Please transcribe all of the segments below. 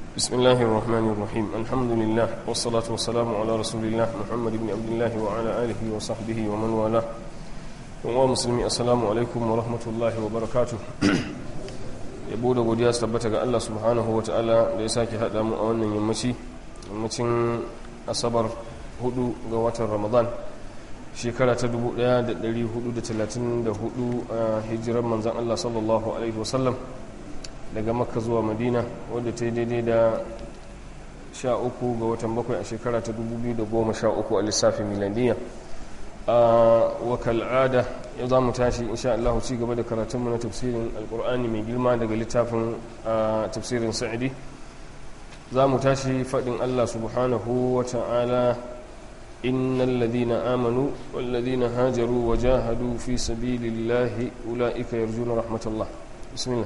بسم الله الرحمن الرحيم الحمد لله والصلاة والسلام على رسول الله محمد بن عبد الله وعلى آله وصحبه ومن والاه ومسلمي السلام عليكم ورحمة الله وبركاته yabo da godiya su tabbata ga Allah subhanahu wa ta'ala da ya sake haɗa mu a wannan yammaci yammacin asabar 4 ga watan ramadan shekara ta 1434 a hijirar manzan Allah sallallahu alaihi wasallam daga makka zuwa madina wadda ta yi daidai da 13 ga watan bakwai a shekara ta 2013 a lissafin miladiyya a wakal'ada ya za mu tashi insha Allah ci gaba da karatunmu na tafsirin alkur'ani mai girma daga littafin tafsirin sa'idi za mu tashi faɗin Allah subhanahu wa ta'ala innal ladina amanu wal ladina hajaru wa jahadu fi sabilillahi ulaika yarjuna rahmatullah bismillah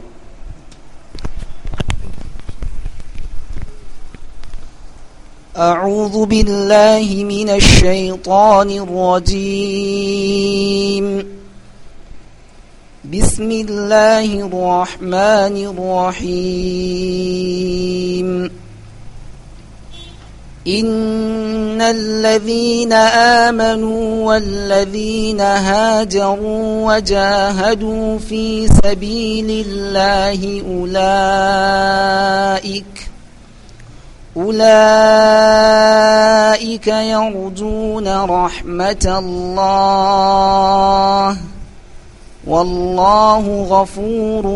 أعوذ بالله من الشيطان الرجيم بسم الله الرحمن الرحيم إن الذين آمنوا والذين هاجروا وجاهدوا في سبيل الله أولئك أولئك يرجون رحمة الله والله غفور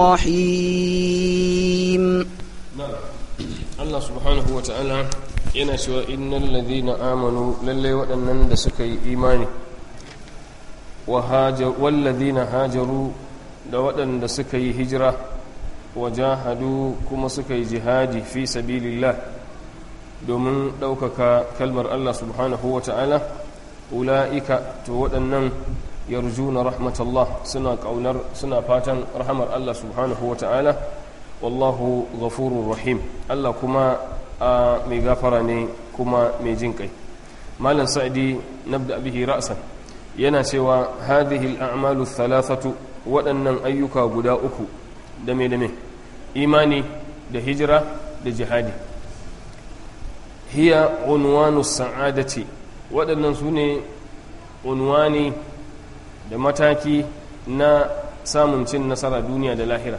رحيم Allah subhanahu wa ta'ala yana cewa innal ladhina amanu lalle waɗannan da suka yi imani wa wal ladhina hajaru da waɗanda suka yi hijira wajahadu kuma suka yi jihadi fi sabilillah domin ɗaukaka kalmar Allah subhanahu wa ta'ala ula'ika to waɗannan yarjuna rahmatallah suna ƙaunar suna fatan rahamar Allah subhanahu wa ta'ala wallahu ghafurur rahim Allah kuma a mai gafara ne kuma mai jin kai malam sa'idi nabda bihi ra'san yana cewa hadhihi al-a'malu thalathatu waɗannan ayyuka guda uku dame dame imani da hijira da jihadi hiya unwanu sa'adati waɗannan su ne unwani da mataki na samun cin nasara duniya da lahira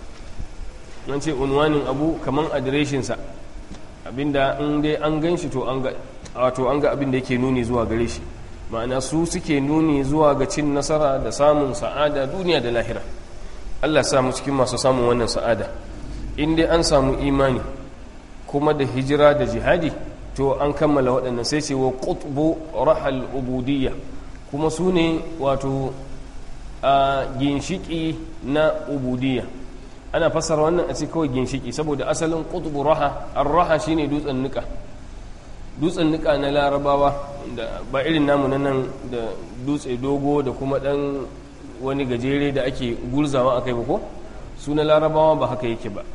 nan ce unwanin abu kaman adireshinsa abinda in dai an gan shi to an ga wato an ga abin da yake nuni zuwa gare shi ma'ana su suke nuni zuwa ga cin nasara da samun sa'ada duniya da lahira Allah samu cikin masu samun wannan sa'ada in dai an samu imani kuma da hijira da jihadi to an kammala waɗannan sai ce wa qutbu rahal ubudiyya kuma su ne wato a ginshiki na ubudiyya ana fassara wannan a ce kawai ginshiki saboda asalin qutbu raha ar-raha shine dutsen nika dutsen nika na larabawa da ba irin namu nan da dutse dogo da kuma dan wani gajere da ake gurzawa akai ba ko su na larabawa ba haka yake ba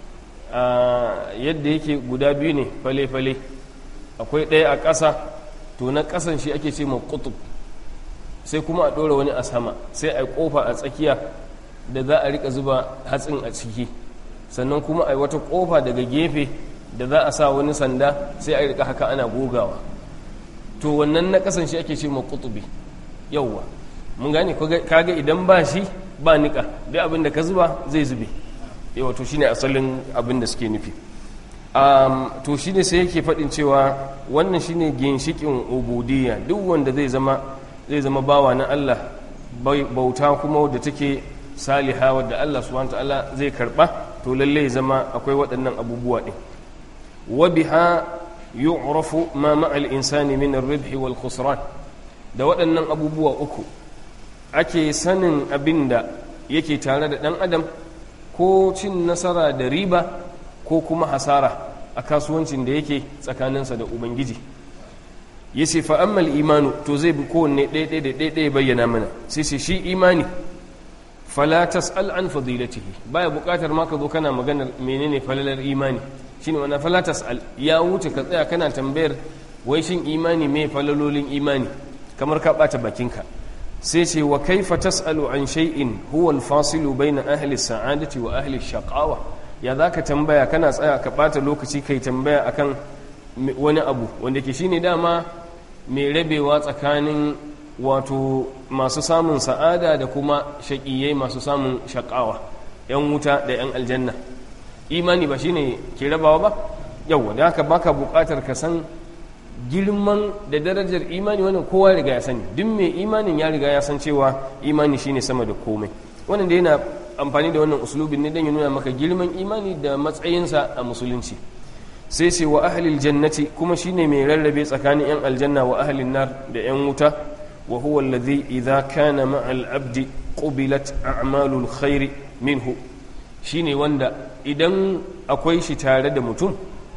yadda yake guda biyu ne fale-fale akwai ɗaya a ƙasa to na ƙasan shi ake ce ma kutub sai kuma a ɗora wani a sama sai a ƙofa a tsakiya da za a rika zuba hatsin a ciki sannan kuma a wata ƙofa daga gefe da za a sa wani sanda sai a rika haka ana gogawa to wannan na ƙasan shi ake ce ma kutubi yauwa mun gane kaga idan ba shi ba niƙa duk abin da ka zuba zai zube yawa to shine asalin abin da suke nufi to shine sai yake faɗin cewa wannan shine ginshikin ubudiyya duk wanda zai zama zai zama bawa na Allah bauta kuma wadda take saliha wadda Allah subhanahu ta'ala zai karba to lalle ya zama akwai waɗannan abubuwa ɗin wa biha yu'rafu ma ma'al insani min ar-ribh wal khusran da waɗannan abubuwa uku ake sanin abin da yake tare da ɗan adam ko cin nasara da riba ko kuma hasara a kasuwancin da yake tsakaninsa da ubangiji ya ce fa'ammal imanu to zai bi kowanne ɗaiɗai da ɗaiɗai bayyana mana sai sai shi imani falatas al'an fadilatihi baya buƙatar ma ka zo kana maganar menene falalar imani shi ne wana falatas al ya wuce ka tsaya kana tambayar wai shin imani mai falalolin imani kamar ka ɓata bakinka sai ce wa kaifa tas'alu an shay'in huwa al-fasilu bayna ahli sa'adati wa ahli shaqawa ya za ka tambaya kana tsaya ka ɓata lokaci kai tambaya akan wani abu wanda ke shine dama mai rabewa tsakanin wato masu samun sa'ada da kuma shaƙiyai masu samun shaƙawa 'yan wuta da 'yan aljanna imani ba shine ke rabawa ba yau da haka baka buƙatar ka san girman da darajar imani wannan kowa riga ya sani duk mai imanin ya riga ya san cewa imani shine sama da komai wannan da yana amfani da wannan uslubin ne don ya nuna maka girman imani da matsayinsa a musulunci sai ce wa ahlil jannati kuma shine mai rarrabe tsakanin yan aljanna wa ahlin nar da yan wuta wa huwa alladhi idza kana ma'al abdi qubilat a'malul khairi minhu shine wanda idan akwai shi tare da mutum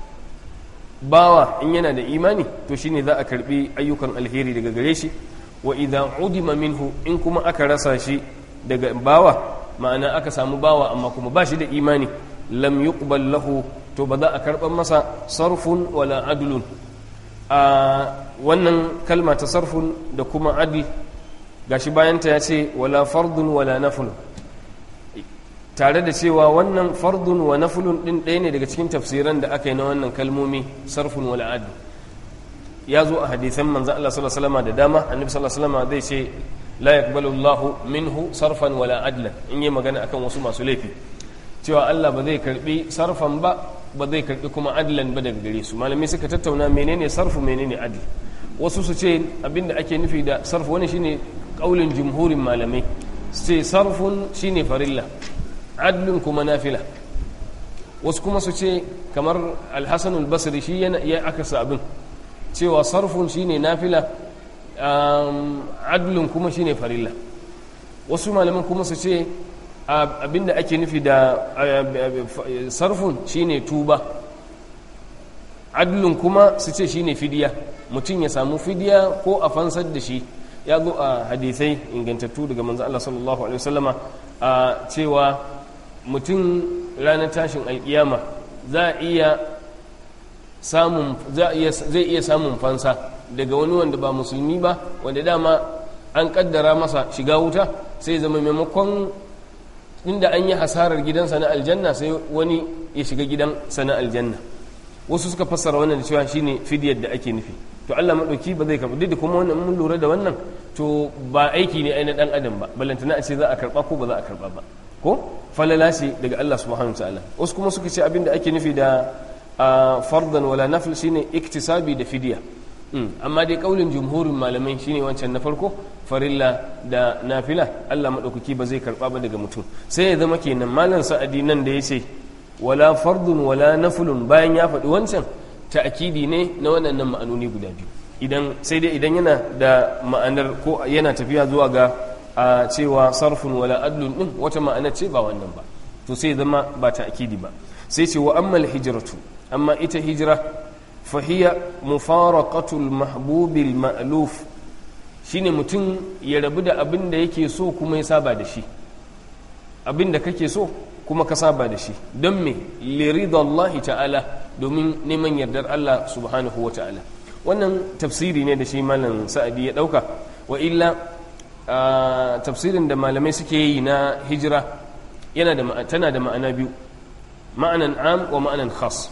bawa in yana da imani to shine za a karbi ayyukan alheri daga gare shi wa idza udima minhu in kuma aka rasa shi daga bawa ma'ana aka samu bawa amma kuma ba shi da imani lam yuqbal lahu to ba za a karɓar masa sarfun wala adlun a wannan kalma ta sarfun da kuma adl gashi bayanta ya ce wala fardun wala naflun tare da cewa wannan fardun wa naflun din ɗaya ne daga cikin tafsiran da aka yi na wannan kalmomi sarfun wala adl ya zo a hadisan manzan Allah sallallahu alaihi wasallam da dama annabi sallallahu alaihi wasallam zai ce la yaqbalu Allahu minhu sarfan wala adlan in yi magana akan wasu masu laifi cewa Allah ba zai karbi sarfan ba ba zai karbi kuma adlan ba daga gare su malamai suka tattauna menene sarfu menene adl wasu su ce abinda ake nufi da sarfu wani shine kaulin jumhurin malamai su ce sarfun shine farilla adlun kuma nafila wasu kuma su ce kamar alhassan albasri shi ya akasa abin cewa sarfun shine nafila adlun kuma shine farilla wasu malaman kuma su ce abinda ake nufi da sarfun shine tuba adlun kuma su ce shine fidiya mutum ya samu fidiya ko a fansar da shi ya zo a hadisai ingantattu daga manzo Allah sallallahu alaihi wasallama a cewa mutum ranar tashin alkiyama za a iya samun zai iya samun fansa daga wani wanda ba musulmi ba wanda dama an kaddara masa shiga wuta sai zama maimakon inda an yi hasarar gidansa na aljanna sai wani ya shiga gidansa na aljanna wasu suka fassara wannan da cewa shine fidiyar da ake nufi to Allah madauki ba zai karba duk da kuma wannan mun lura da wannan to ba aiki ne ainihin dan adam ba balantana a ce za a karba ko ba za a karba ba ko falala ce daga Allah subhanahu ta'ala wasu kuma suka ce abinda ake nufi da fardan wala nafil shine iktisabi da fidiya amma dai kaulin jumhurin malamai shine wancan na farko farilla da nafila Allah madaukaki ba zai karba ba daga mutum sai ya zama kenan malam sa'adi nan da yace wala fardun wala naflun bayan ya faɗi wancan ta'kidi ne na waɗannan ma'anoni guda biyu idan sai dai idan yana da ma'anar ko yana tafiya zuwa ga a cewa sarfun wala adlun din wata ma'ana ce ba wannan ba to sai zama ba ta'kidi ba sai ce wa ammal hijratu amma ita hijira fahiya mufaraqatul mahbubil ma'luf shine mutum ya rabu da abin da yake so kuma ya saba da shi abin da kake so kuma ka saba da shi don me liridallahi ta'ala domin neman yardar Allah subhanahu wa ta'ala wannan tafsiri ne da shi malam sa'adi ya dauka wa illa tafsirin da malamai suke yi na hijira yana da tana da ma'ana biyu ma'anan am wa ma'anan khas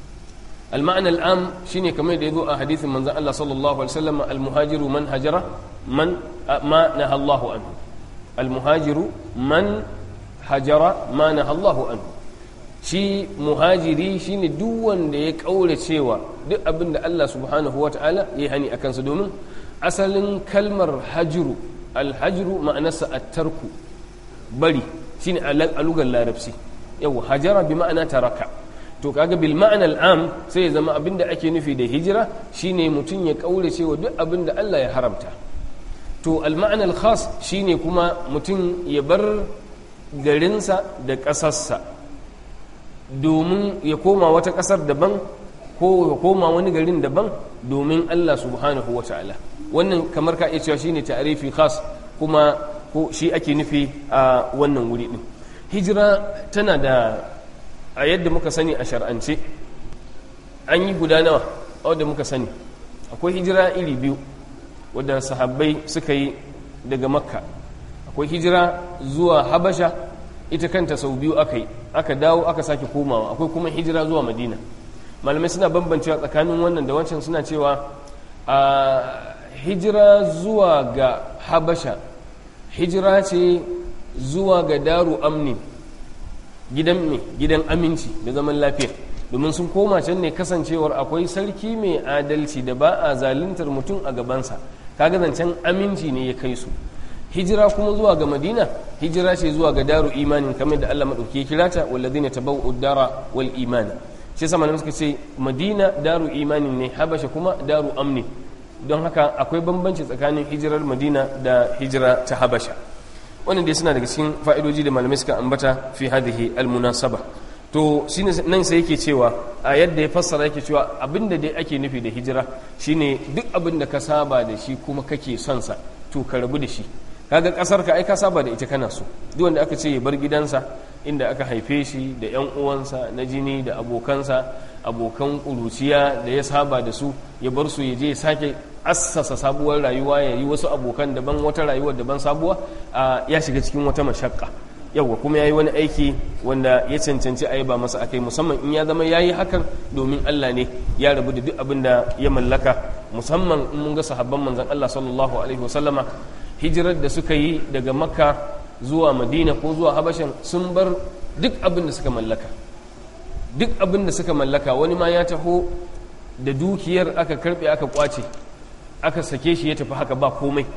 المعنى العام شيني كما يدعو حديث من الله صلى الله عليه وسلم المهاجر من هجر من ما نهى الله عنه المهاجر من هجر ما نهى الله عنه shi muhajiri shine duk wanda ya kaure cewa duk abin da Allah subhanahu wa ta'ala ya hani a kansa domin asalin kalmar hajru alhajru ma'anarsa attarku bari shine a lugar larabci yau hajara bi ma'ana taraka to kaga bil ma'anal am sai ya zama abinda ake nufi da hijira shine mutum ya kaure cewa duk abinda Allah ya haramta to al ma'anal khas shine kuma mutum ya bar garinsa da ƙasarsa domin ya koma wata ƙasar daban ko ya koma wani garin daban domin Allah subhanahu wa ta'ala wannan kamar ka iya cewa shine ta'arifi khas kuma ko shi ake nufi a wannan wuri din hijira tana da a yadda muka sani a shar'ance an yi guda nawa a wadda muka sani akwai hijira iri biyu wadda sahabbai suka yi daga makka akwai hijira zuwa habasha ita kanta sau biyu aka yi aka dawo aka sake komawa akwai kuma hijira zuwa madina malamai suna bambancewa tsakanin wannan da wancan suna cewa a hijira zuwa ga habasha hijira ce zuwa ga daru amni gidan me gidan aminci da zaman lafiya domin sun koma can ne kasancewar akwai sarki mai adalci da ba a zaluntar mutum a gabansa kaga zancen aminci ne ya kai su hijira kuma zuwa ga madina hijira ce zuwa ga daru imanin kamar da allah maɗauki ya kira ta walladina tabau dara wal imani shi sama suka ce madina daru imanin ne habasha kuma daru amni don haka akwai bambanci tsakanin hijirar madina da hijira ta habasha wannan dai suna daga cikin fa'idoji da malamai suka ambata fi hadhihi almunasaba to shine nan sai yake cewa a yadda ya fassara yake cewa abinda dai ake nufi da hijira shine duk abin da ka saba da shi kuma kake son sa to ka rabu da shi kaga kasar ka ai ka saba da ita kana so duk wanda aka ce ya bar gidansa inda aka haife shi da yan uwansa na jini da abokansa abokan kuruciya da ya saba da su ya bar su ya je ya sake assasa sabuwar rayuwa ya yi wasu abokan daban wata rayuwa daban sabuwa ya shiga cikin wata mashakka yawwa kuma ya yi wani aiki wanda ya cancanci a yi ba masa akai musamman in ya zama ya yi hakan domin Allah ne ya rabu da duk abin da ya mallaka musamman in mun ga sahabban manzon Allah sallallahu alaihi wasallama hijirar da suka yi daga makka zuwa madina ko zuwa habashan sun bar duk abin da suka mallaka duk abin da suka mallaka wani ma ya taho da dukiyar aka karbe aka kwace aka sake shi ya tafi haka ba komai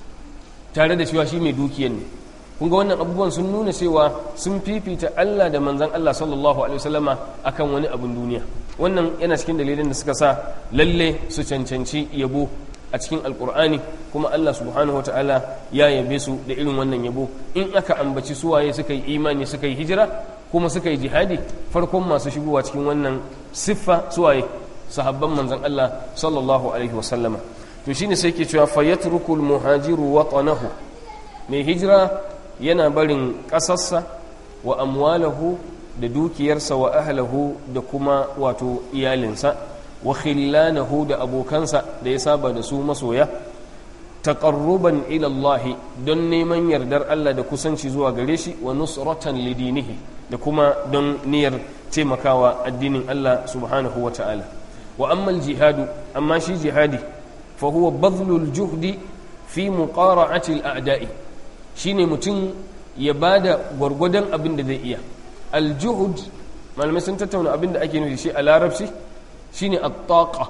tare da cewa shi mai dukiyar ne kun ga wannan abubuwan sun nuna cewa sun fifita Allah da manzan Allah sallallahu alaihi wasallama akan wani abin duniya wannan yana cikin dalilin da suka sa lalle su cancanci yabo a cikin alkur'ani kuma Allah subhanahu ta'ala ya yabe su da irin wannan yabo in aka ambaci suwaye suka yi imani suka yi hijira kuma suka yi jihadi farkon masu shigowa cikin wannan siffa suwaye sahabban manzan Allah sallallahu alaihi wasallama to shine sai ke cewa fayatrukul muhajiru watanahu mai hijira yana barin ƙasarsa wa amwalahu da dukiyarsa wa ahlahu da kuma wato iyalinsa wa khillanahu da abokansa da ya saba da su masoya taqarruban ila Allah don neman yardar Allah da kusanci zuwa gare shi wa nusratan lidinihi da kuma don niyyar taimakawa addinin Allah subhanahu wa ta'ala wa amma jihadu amma shi jihadi fa huwa badlul juhdi fi muqara'ati al-a'da'i shine mutum ya bada gwargwadon abin da zai iya al-juhud malamai sun tattauna abin da ake nufi shi a larabci shine at-taqa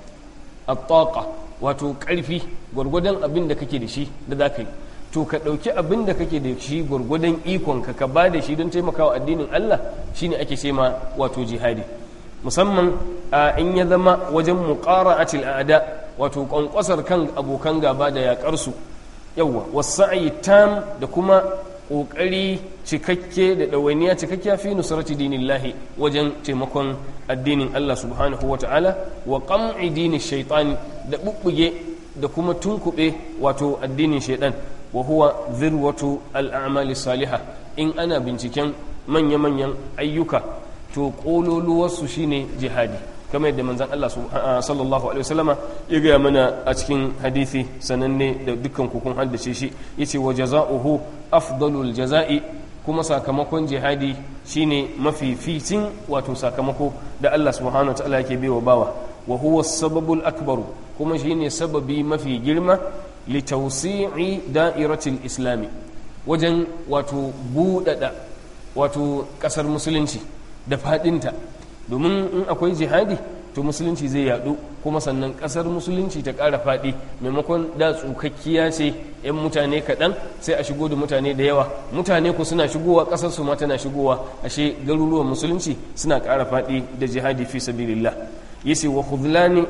at-taqa wato karfi gwargwadon abin da kake da shi da za ka yi to ka ɗauki abin da kake da shi gwargwadon ikon ka ka ba da shi don taimakawa addinin Allah shine ake ce ma wato jihadi musamman in ya zama wajen muqara'atil a'da wato kwankwasar kan abokan gaba da yakar su yawa wasa'i tam da kuma ƙoƙari cikakke da ɗawainiya cikakkiya fi nusrati dinillahi wajen taimakon addinin Allah subhanahu wa ta'ala wa qam'i dini shaitan da bubbuge da kuma tunkuɓe wato addinin shaitan wa huwa zirwatu al'amali salihah in ana binciken manya-manyan ayyuka to ƙololuwarsu shine jihadi kamar yadda manzan Allah sallallahu alaihi wasallama ya gaya mana a cikin hadithi sananne da dukkan kukun haddace shi yace wa jaza'uhu afdalul jaza'i kuma sakamakon jihadi shine mafificin wato sakamako da Allah subhanahu wataala yake baiwa bawa wa huwa sababul akbaru kuma shine sababi mafi girma li tawsi'i da'iratil islami wajen wato buɗaɗa wato ƙasar musulunci da faɗinta domin in akwai jihadi to musulunci zai yadu kuma sannan kasar musulunci ta ƙara faɗi maimakon da tsukakkiya ce 'yan mutane kaɗan sai a shigo da mutane da yawa mutane ku suna shigowa ƙasar su ma tana shigowa ashe garuruwan musulunci suna ƙara faɗi da jihadi fi sabilillah yace wa khudlani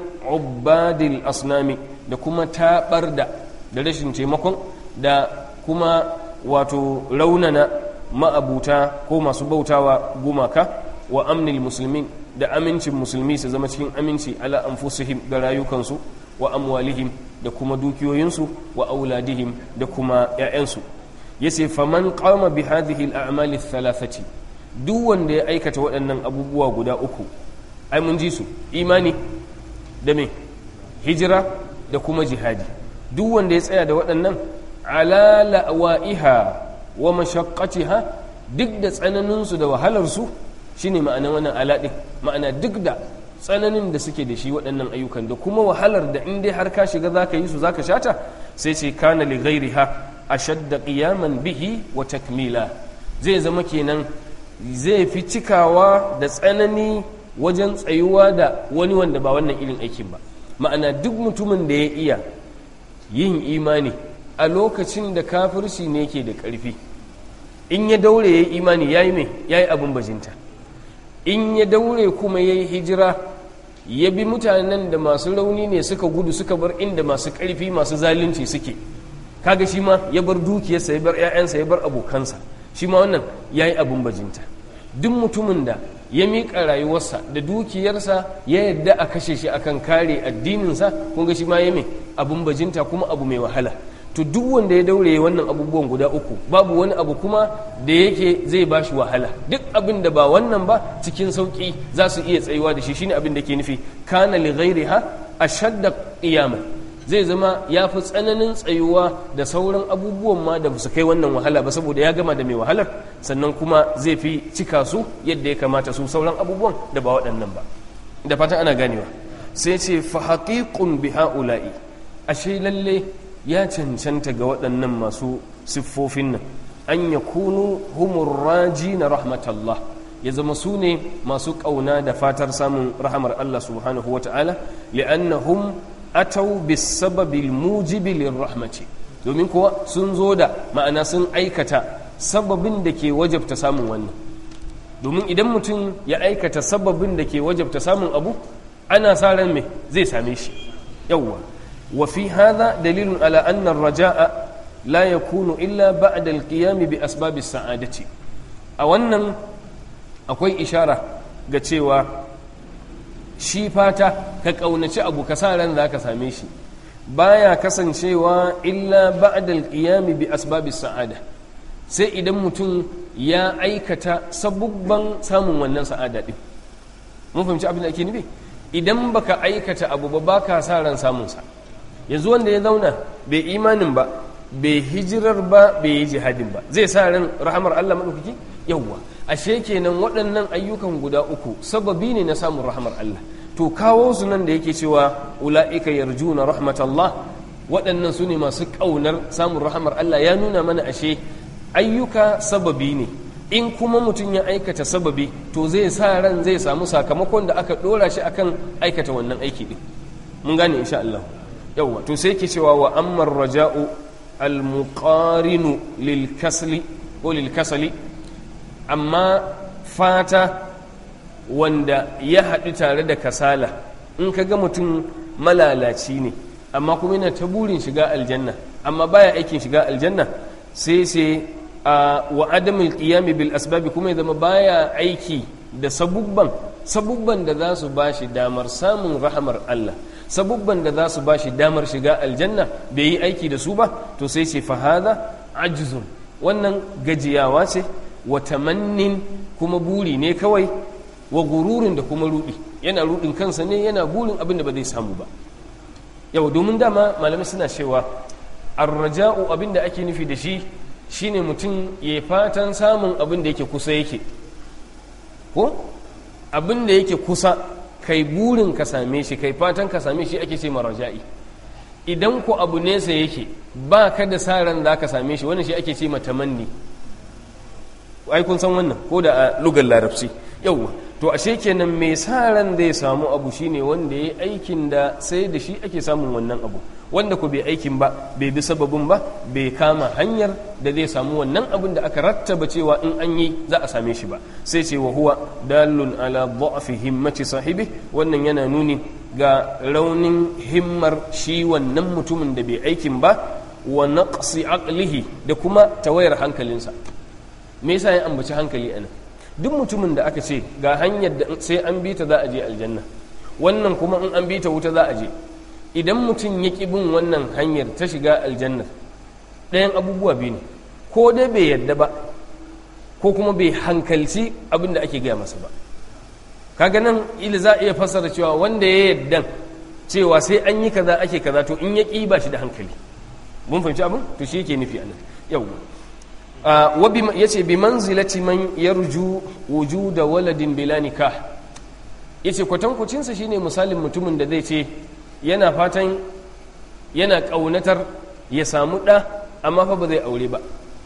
ubadil asnami da kuma taɓar da da rashin taimakon da kuma wato raunana ma'abuta ko masu bautawa gumaka wa amnil musulmin da amincin musulmi su zama cikin aminci ala anfusihim da rayukansu wa amwalihim da kuma dukiyoyinsu wa auladihim da kuma 'ya'yansu yace faman qama bi hadhihi al-a'mali thalathati duk wanda ya aikata waɗannan abubuwa guda uku ai mun ji su imani da me hijira da kuma jihadi duk wanda ya tsaya da waɗannan ala la'wa'iha wa mashaqqatiha duk da tsananinsu da wahalarsu shine ma'ana wannan alaɗin ma'ana duk da tsananin da suke da shi waɗannan ayyukan da kuma wahalar da in dai har ka shiga za ka yi su za ka shata sai ce kana li ghairiha ashadda qiyaman bihi wa takmila zai zama kenan zai fi cikawa da tsanani wajen tsayuwa da wani wanda ba wannan irin aikin ba ma'ana duk mutumin da ya iya yin imani a lokacin da kafirci ne ke da ƙarfi in ya daure ya yi imani ya yi mai ya yi abin bajinta in ya daure kuma ya yi hijira ya bi mutanen da masu rauni ne suka gudu suka bar inda masu ƙarfi masu zalunci suke kaga shi ma ya bar dukiyarsa ya bar 'ya'yansa ya bar abokansa shi ma wannan ya yi abin bajinta duk mutumin da ya miƙa rayuwarsa da dukiyarsa ya yadda a kashe shi akan kare addininsa kun ga shi ma ya mai abin bajinta kuma abu mai wahala to duk wanda ya daure wannan abubuwan guda uku babu wani abu kuma da yake zai ba shi wahala duk abin da ba wannan ba cikin sauƙi za su iya tsayuwa da shi shine abin da ke nufi kana li ghairiha ashadda qiyama zai zama ya fi tsananin tsayuwa da sauran abubuwan ma da su kai wannan wahala ba saboda ya gama da mai wahalar sannan kuma zai fi cika su yadda ya kamata su sauran abubuwan da ba waɗannan ba da fatan ana ganewa sai ce fa haqiqun bi haula'i ashe lalle ya cancanta ga waɗannan masu siffofin nan an ya kunu humur raji na rahmatallah ya zama su ne masu ƙauna da fatar samun rahamar Allah subhanahu wa ta'ala li'annahum atau bisababil mujibi lirrahmati domin kuwa sun zo da ma'ana sun aikata sababin da ke wajabta samun wannan domin idan mutum ya aikata sababin da ke wajabta samun abu ana sa ran me zai same shi yawwa وفي هذا دليل على أن الرجاء لا يكون إلا بعد القيام بأسباب السعادة أولا أكوي إشارة قتشيوا shi fata ka ƙaunaci abu ka sa ran za ka same shi baya kasancewa illa ba'dal qiyami bi asbabis sa'ada sai idan mutum ya aikata sabubban samun wannan sa'ada din mun fahimci abin da ake nufi idan baka aikata abu ba baka sa ran samun sa yanzu wanda ya zauna bai imanin ba bai hijirar ba bai yi jihadin ba zai sa ran rahamar Allah maɗaukaki yawwa ashe kenan waɗannan ayyukan guda uku sababi ne na samun rahamar Allah to kawo su nan da yake cewa ula'ika yarjuna rahmatallah waɗannan su ne masu ƙaunar samun rahamar Allah ya nuna mana ashe ayyuka sababi ne in kuma mutum ya aikata sababi to zai sa ran zai samu sakamakon da aka ɗora shi akan aikata wannan aiki ɗin mun gane insha Allah yawwa to sai ke cewa wa ammar raja'u almuqarinu lil kasli ko lil kasali amma fata wanda ya haɗu tare da kasala in ka ga mutum malalaci ne amma kuma yana ta burin shiga aljanna amma baya aikin shiga aljanna sai sai a wa adamul qiyami bil asbabi kuma ya zama baya aiki da sabubban sabubban da za su bashi damar samun rahamar Allah sabubban da za su ba shi damar shiga aljanna bai yi aiki da su ba to sai ce fahada ajizun wannan gajiyawa ce wa tamannin kuma buri ne kawai wa gururin da kuma rudi yana rudin kansa ne yana burin abin da ba zai samu ba yau domin dama malamai suna cewa arraja'u abin da ake nufi da shi shine mutum ya fatan samun abin da yake kusa yake ko abin da yake kusa kai burin ka same shi kai fatan ka same shi ake ce maraja'i idan ku abu nesa yake ba ka da sa ran za ka same shi wannan shi ake ce matamanni ai kun san wannan ko da a lugar larabci yauwa to ashe kenan mai sa ran zai samu abu shine wanda ya aikin da sai da shi ake samun wannan abu wanda ku bai aikin ba bai bi sababin ba bai kama hanyar da zai samu wannan abin da aka rattaba cewa in an yi za a same shi ba sai ce wa huwa dalun ala dha'fi himmati sahibi wannan yana nuni ga raunin himmar shi wannan mutumin da bai aikin ba wa naqsi aqlihi da kuma tawayar hankalinsa me yasa ya ambaci hankali anan duk mutumin da aka ce ga hanyar da sai an bi ta za a je aljanna wannan kuma in an bi ta wuta za a je idan mutum ya ƙi bin wannan hanyar ta shiga aljannar ɗayan abubuwa biyu ne ko dai bai yadda ba ko kuma bai hankalci abin da ake gaya masa ba kaga nan ila za a iya fassara cewa wanda ya yadda cewa sai an yi kaza ake kaza to in ya ƙi ba shi da hankali mun fahimci abin to shi yake nufi anan yau ya ce bi manzilati man yarju wujuda waladin bila nikah ya ce kwatankwacinsa shine misalin mutumin da zai ce yana fatan yana ƙaunatar ya samu ɗa amma fa ba zai aure ba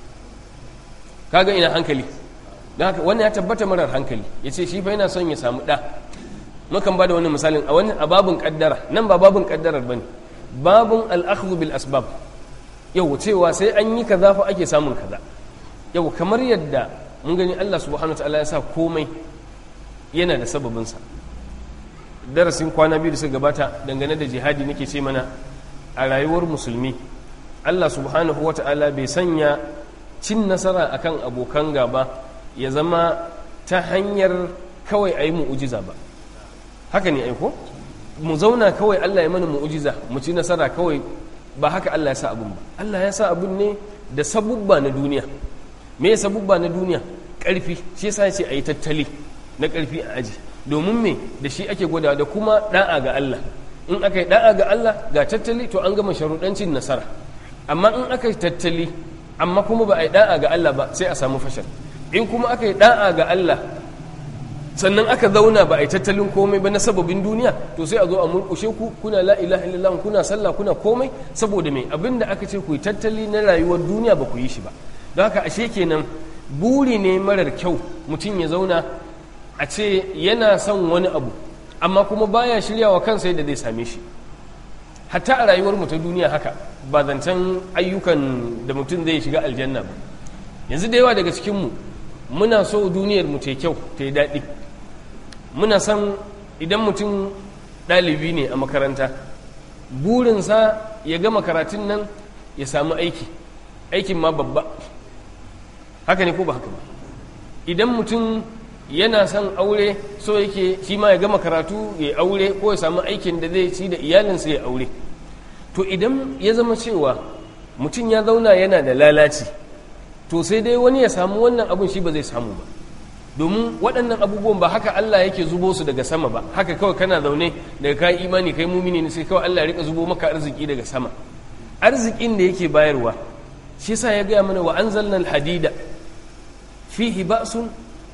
kaga ina hankali don haka wannan ya tabbata marar hankali ya ce shi fa yana son ya samu ɗa mukan ba da wani misalin a wani a babin kaddara nan ba babin kaddarar ba ne babin al'akhdhu bil asbab yau cewa sai an yi kaza fa ake samun kaza yau kamar yadda mun gani Allah subhanahu wa ta'ala ya sa komai yana da sababinsa darasin kwana biyu da suka gabata dangane da jihadi nake ce mana a rayuwar musulmi Allah subhanahu wa ta'ala bai sanya cin nasara akan abokan gaba ya zama ta hanyar kawai a yi mu'ujiza ba haka ne aiko mu zauna kawai Allah ya mana mu'ujiza mu ci nasara kawai ba haka Allah ya sa abun ba Allah ya sa abun ne da sabubba na duniya me ya sabubba na duniya ƙarfi shi yasa ya ce a yi tattali na ƙarfi a aji domin me da shi ake gwada da kuma da'a ga Allah in aka yi da'a ga Allah ga tattali to an gama sharuɗancin nasara amma in aka yi tattali amma kuma ba a yi da'a ga Allah ba sai a samu fashal in kuma aka yi da'a ga Allah sannan aka zauna ba a yi tattalin komai ba na sababin duniya to sai a zo a murkushe ku kuna la ilaha illallah kuna sallah kuna komai saboda me abinda aka ce ku yi tattali na rayuwar duniya ba ku yi shi ba don haka ashe kenan buri ne marar kyau mutum ya zauna a ce yana son wani abu amma kuma baya shirya wa kansa yadda zai same shi hatta a rayuwar mu ta duniya haka ba zancen ayyukan da mutum zai shiga aljanna ba yanzu da yawa daga cikinmu muna so duniyar mu ta kyau ta yi daɗi muna son idan mutum ɗalibi ne a makaranta burinsa ya gama karatun nan ya samu aiki aikin ma babba haka ne ko ba haka ba idan mutum yana son aure so yake shi ma ya gama karatu ya aure ko ya samu aikin da zai ci da iyalinsa ya aure to idan ya zama cewa mutum ya zauna yana da lalaci to sai dai wani ya samu wannan abun shi ba zai samu ba domin waɗannan abubuwan ba haka Allah yake zubo su daga sama ba haka kawai kana zaune daga kai imani kai mumini ne sai kawai Allah ya rika zubo maka arziki daga sama arzikin da yake bayarwa shi yasa ya gaya mana wa anzalna alhadida fihi ba'sun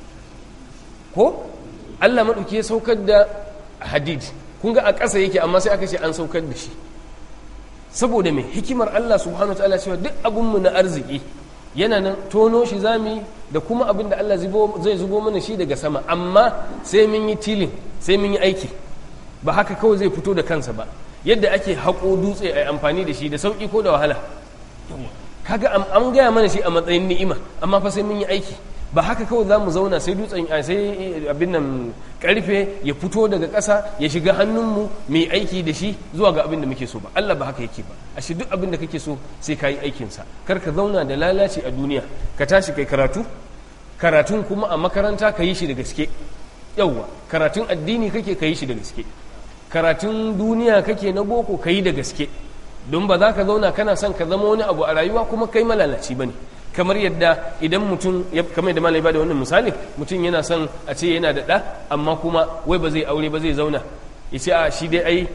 ko Allah maɗauki ya saukar da hadid kun ga a ƙasa yake amma sai aka ce an saukar da shi saboda mai hikimar Allah subhanahu ta'ala cewa duk abinmu na arziki yana nan tono shi zami da kuma abin da Allah zai zubo mana shi daga sama amma sai mun yi tilin sai mun yi aiki ba haka kawai zai fito da kansa ba yadda ake haƙo dutse a amfani da shi da sauƙi ko da wahala kaga an gaya mana shi a matsayin ni'ima amma fa sai mun yi aiki ba haka kawai za mu zauna sai dutsen sai abin nan karfe ya fito daga ƙasa ya shiga hannunmu mai aiki da shi zuwa ga abin da muke so ba Allah ba haka yake ba a shi duk abin da kake so sai ka yi aikinsa kar ka zauna da lalaci a duniya ka tashi kai karatu karatun kuma a makaranta ka yi shi da gaske yauwa karatun addini kake ka yi shi da gaske karatun duniya kake na boko ka yi da gaske don ba za ka zauna kana son ka zama wani abu a rayuwa kuma kai malalaci ba ne kamar yadda idan mutum kamar yadda malai ba da wannan misali mutum yana son a ce yana da ɗa amma kuma wai ba zai aure ba zai zauna ya ce a shi dai ai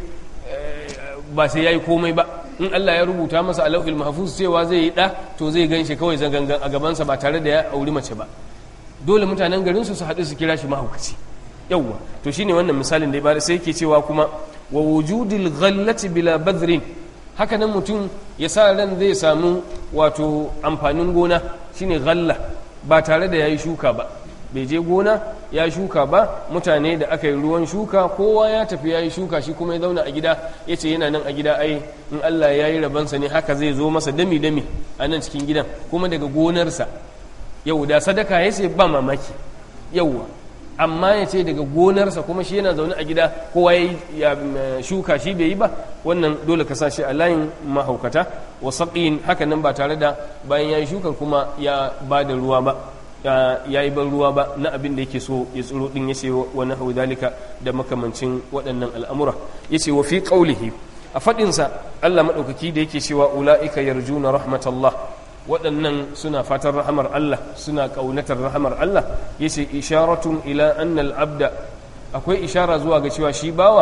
ba sai ya yi komai ba in Allah ya rubuta masa a lauhil mahfuz cewa zai yi ɗa to zai gan shi kawai zangangan a gabansa ba tare da ya auri mace ba dole mutanen garin su su haɗu su kira shi mahaukaci yawwa to shine wannan misalin da ya bada sai yake cewa kuma wa wujudil ghallati bila badrin haka nan mutum ya sa ran zai samu wato amfanin gona shine ghalla ba tare da yayi shuka ba bai je gona ya shuka ba mutane da aka yi ruwan shuka kowa ya tafi ya yi shuka shi kuma ya zauna a gida ya ce yana nan a gida ai in Allah ya yi rabansa ne haka zai zo masa dami-dami a nan cikin gidan kuma daga gonarsa yau da sadaka ya ce ba mamaki yauwa amma ya ce daga gonarsa kuma shi yana zaune a gida kowa ya shuka shi bai yi ba wannan dole ka sa shi a layin mahaukata wa saƙin haka nan ba tare da bayan ya yi shukar kuma ya ba da ruwa ba ya yi ban ruwa ba na abin da yake so ya tsiro din ya ce wa na dalika da makamancin waɗannan al'amura ya ce wa fi ƙaulihi a faɗinsa allah maɗaukaki da yake cewa ula'ika yarjuna rahmatallah waɗannan suna fatan rahamar Allah suna ƙaunatar rahamar Allah ya ce isharatun ila annal abda akwai ishara zuwa ga cewa shi bawa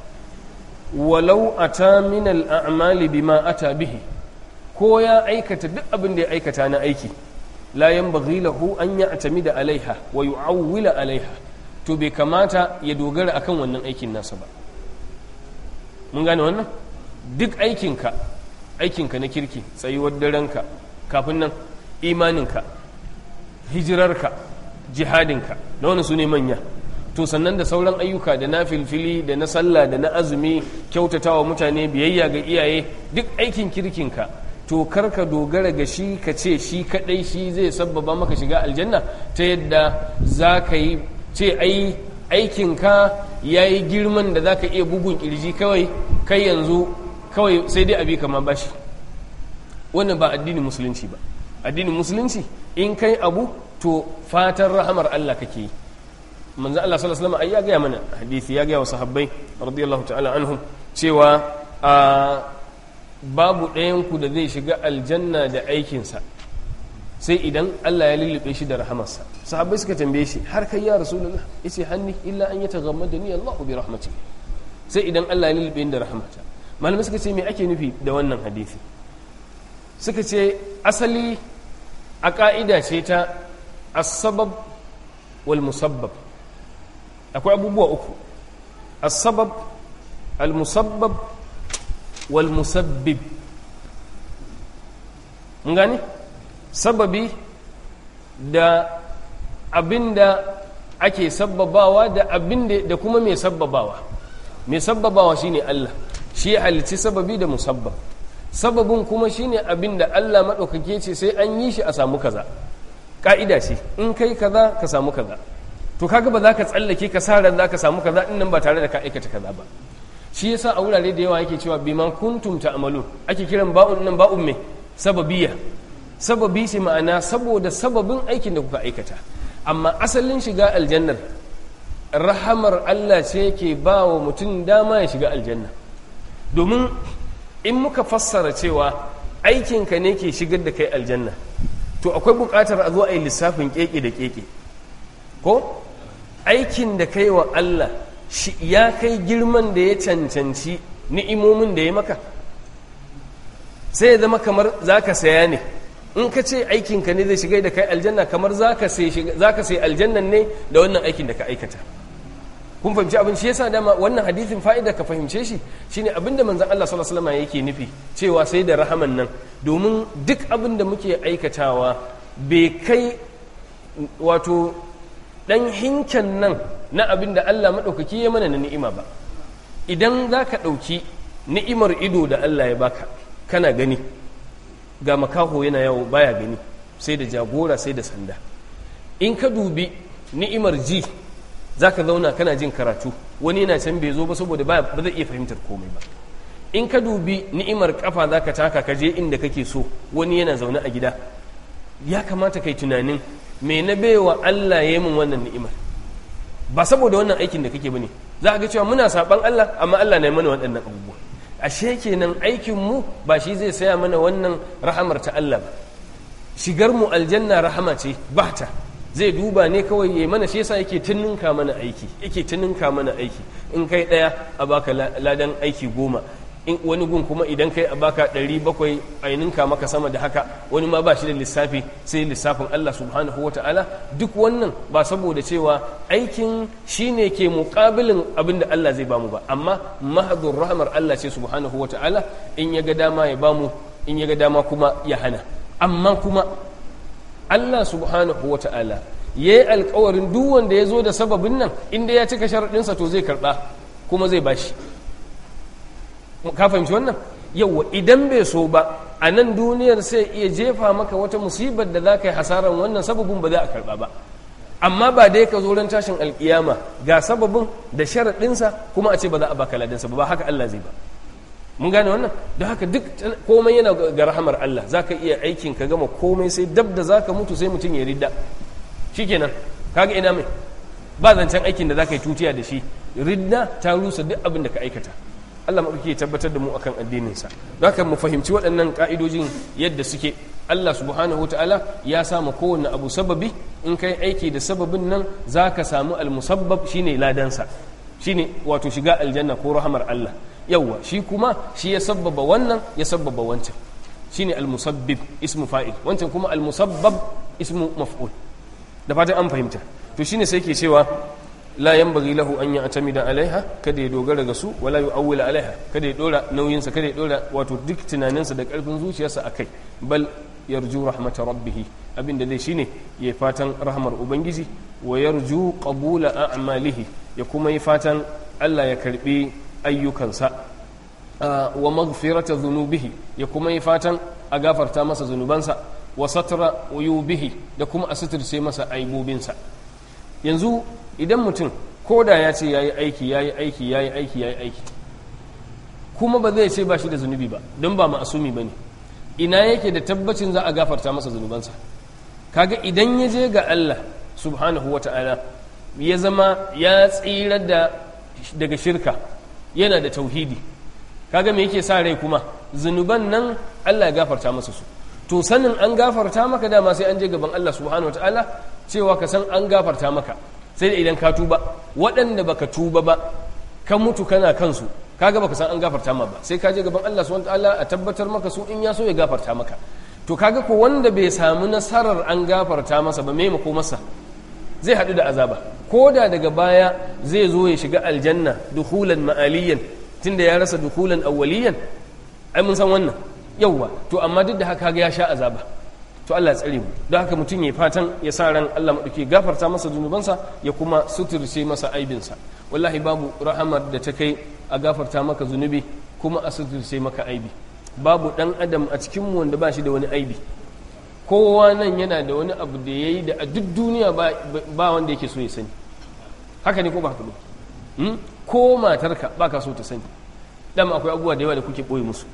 walau ata min al'amali bima ata bihi ko ya aikata duk abin da ya aikata na aiki la yanbaghi lahu an ya'tamida alaiha wa yu'awwila alaiha to bai kamata ya dogara akan wannan aikin nasa ba mun gane wannan duk aikinka aikinka na kirki tsayuwar darenka kafin nan imaninka hijirarka jihadinka da wani su ne manya to sannan da sauran ayyuka da na filfili da na sallah da na azumi kyautatawa mutane biyayya ga iyaye duk aikin kirkinka to karka dogara ga shi ka ce shi kadai shi zai sabbaba maka shiga aljanna ta yadda za ka yi ce ai aikinka ya yi girman da za ka iya bugun kirji kawai kai yanzu kawai sai dai abi kama bashi wannan ba addinin musulunci ba addinin musulunci in kai abu to fatan rahamar Allah kake yi manzo Allah sallallahu alaihi wasallam ai ya gaya mana hadisi ya gaya wa sahabbai radiyallahu ta'ala anhum cewa a babu ɗayan ku da zai shiga aljanna da aikinsa sai idan Allah ya lullube shi da rahamarsa sahabbai suka tambaye shi har kai ya rasulullah yace hanni illa an yataghammadani Allah bi rahmatihi sai idan Allah ya lullube ni da rahmata malamai suka ce me ake nufi da wannan hadisi suka ce asali a ka'ida ce ta as-sabab wal musabbab akwai abubuwa uku as-sabab al-musabbab wal musabbib mun gane sababi da abinda ake sabbabawa da abinda da kuma mai sabbabawa mai sabbabawa shine Allah shi ya halicci sababi da musabbab sababin kuma shine abinda Allah maɗaukake ce sai an yi shi a samu kaza ƙa'ida ce in kai kaza ka samu kaza to kaga ba za ka tsallake ka sa ran za ka samu kaza in nan ba tare da ka aikata kaza ba shi yasa a wurare da yawa yake cewa bima kuntum ta'malun ake kiran ba'un nan ba'un me sababiyya sababi shi ma'ana saboda sababin aikin da kuka aikata amma asalin shiga aljannar rahamar Allah ce ke ba wa mutum dama ya shiga aljanna domin in muka fassara cewa aikinka ne ke shigar da kai aljanna to akwai buƙatar a zo a yi lissafin keke da keke ko aikin da kai wa Allah shi ya kai girman da ya cancanci ni'imomin da ya maka sai ya zama kamar za ka saya ne in ka ce aikinka ne zai shiga da kai aljanna kamar za ka sai aljannan ne da wannan aikin da ka aikata kun fahimci abin shi yasa dama wannan hadithin fa'ida ka fahimce shi shine abin da manzon Allah sallallahu alaihi wasallam yake nufi cewa sai da rahaman nan domin duk abin da muke aikatawa bai kai wato dan hinken nan na abin da Allah madaukaki ya mana na ni'ima ba idan za ka ɗauki ni'imar ido da Allah ya baka kana gani ga makaho yana yawo baya gani sai da jagora sai da sanda in ka dubi ni'imar ji za ka zauna kana jin karatu wani yana can bai zo ba saboda ba zai iya fahimtar komai ba in ka dubi ni'imar kafa za ka taka ka je inda kake so wani yana zaune a gida ya kamata kai tunanin me na baiwa Allah ya yi min wannan ni'imar ba saboda wannan aikin da kake bane za ga cewa muna saban Allah amma Allah na yi mana waɗannan abubuwa ashe kenan aikin mu ba shi zai saya mana wannan rahamar ta Allah ba shigar mu aljanna rahama ce bata zai duba ne kawai yayi mana shi yasa yake tuninka mana aiki yake tuninka mana aiki in kai daya a baka ladan aiki goma in wani gun kuma idan kai a baka ɗari bakwai aininka maka sama da haka wani ma ba shi da lissafi sai lissafin Allah subhanahu wa ta'ala duk wannan ba saboda cewa aikin shi ne ke muƙabilin abin da Allah zai bamu ba amma mahadun rahamar Allah ce subhanahu wa ta'ala in ya ga dama ya bamu in ya ga dama kuma ya hana amma kuma Allah subhanahu wa ta'ala ya yi alkawarin duk wanda ya zo da sababin nan inda ya cika sharaɗinsa to zai karɓa kuma zai bashi ka fahimci wannan yauwa idan bai so ba a nan duniyar sai iya jefa maka wata musibar da za ka yi hasaran wannan sababin ba za a karɓa ba amma ba dai ka zo ran tashin alkiyama ga sababin da sharaɗinsa kuma a ce ba za a baka ladansa ba ba haka Allah zai ba mun gane wannan don haka duk komai yana ga rahamar Allah za ka iya aikin ka gama komai sai dab da za ka mutu sai mutum ya ridda shikenan kaga ina mai ba zancen aikin da za ka yi tutiya da shi ridda ta rusa duk abin da ka aikata Allah maɗauki ya tabbatar da mu akan addininsa don haka mu fahimci waɗannan ƙa'idojin yadda suke Allah subhanahu ta'ala ya sama kowanne abu sababi in kai aiki da sababin nan za ka samu almusabbab shine ladansa shine wato shiga aljanna ko rahamar Allah yawwa shi kuma shi ya sabbaba wannan ya sabbaba wancan shine almusabbib ismu fa'il wancan kuma almusabbab ismu maf'ul da fatan an fahimta to shine sai ke cewa la yanbaghi lahu an ya'tamida alaiha kada ya dogara ga su wala yu'awwila alaiha kada ya dora nauyin sa kada ya dora wato duk tunaninsa da karfin zuciyarsa akai bal yarju rahmata rabbih abinda dai shine ya fatan rahmar ubangiji wa yarju qabula a'malihi ya kuma yi fatan Allah ya karbi ayyukansa wa maghfirata dhunubihi ya kuma yi fatan a gafarta masa zunubansa wa satra uyubihi da kuma a suturce masa aibubinsa yanzu idan mutum ko da ya ce yayi aiki yayi aiki yayi aiki yayi aiki kuma ba zai ce ba shi da zunubi ba don ba ma'asumi bane ina yake da tabbacin za a gafarta masa zunubansa kaga idan ya je ga Allah subhanahu wata'ala ya zama ya tsira da daga shirka yana da tauhidi kaga me yake sa rai kuma zunuban nan Allah ya gafarta masa su to sanin an gafarta maka dama sai an je gaban Allah subhanahu wataala cewa ka san an gafarta maka sai da idan ka tuba waɗanda baka tuba ba ka mutu kana kansu kaga baka san an gafarta ma ba sai ka je gaban Allah subhanahu wataala a tabbatar maka su in ya so ya gafarta maka to kaga ko wanda bai samu nasarar an gafarta masa ba me mako masa zai haɗu da azaba ko da daga baya zai zo ya shiga aljanna dukulan ma'aliyan tunda ya rasa dukulan awwaliyan ai mun san wannan yauwa to amma duk da haka ga ya sha azaba to Allah ya tsare mu don haka mutum ya fatan ya sa ran Allah madauki gafarta masa zunubansa ya kuma suturce masa aibinsa wallahi babu rahamar da ta kai a gafarta maka zunubi kuma a suturce maka aibi babu dan adam a cikin mu wanda ba shi da wani aibi kowa nan yana da wani abu da yayi da a duk duniya ba wanda yake so ya sani haka ne ko ba haka ba ko matarka ba ka so ta sani dama akwai abubuwa da yawa da kuke ɓoye musu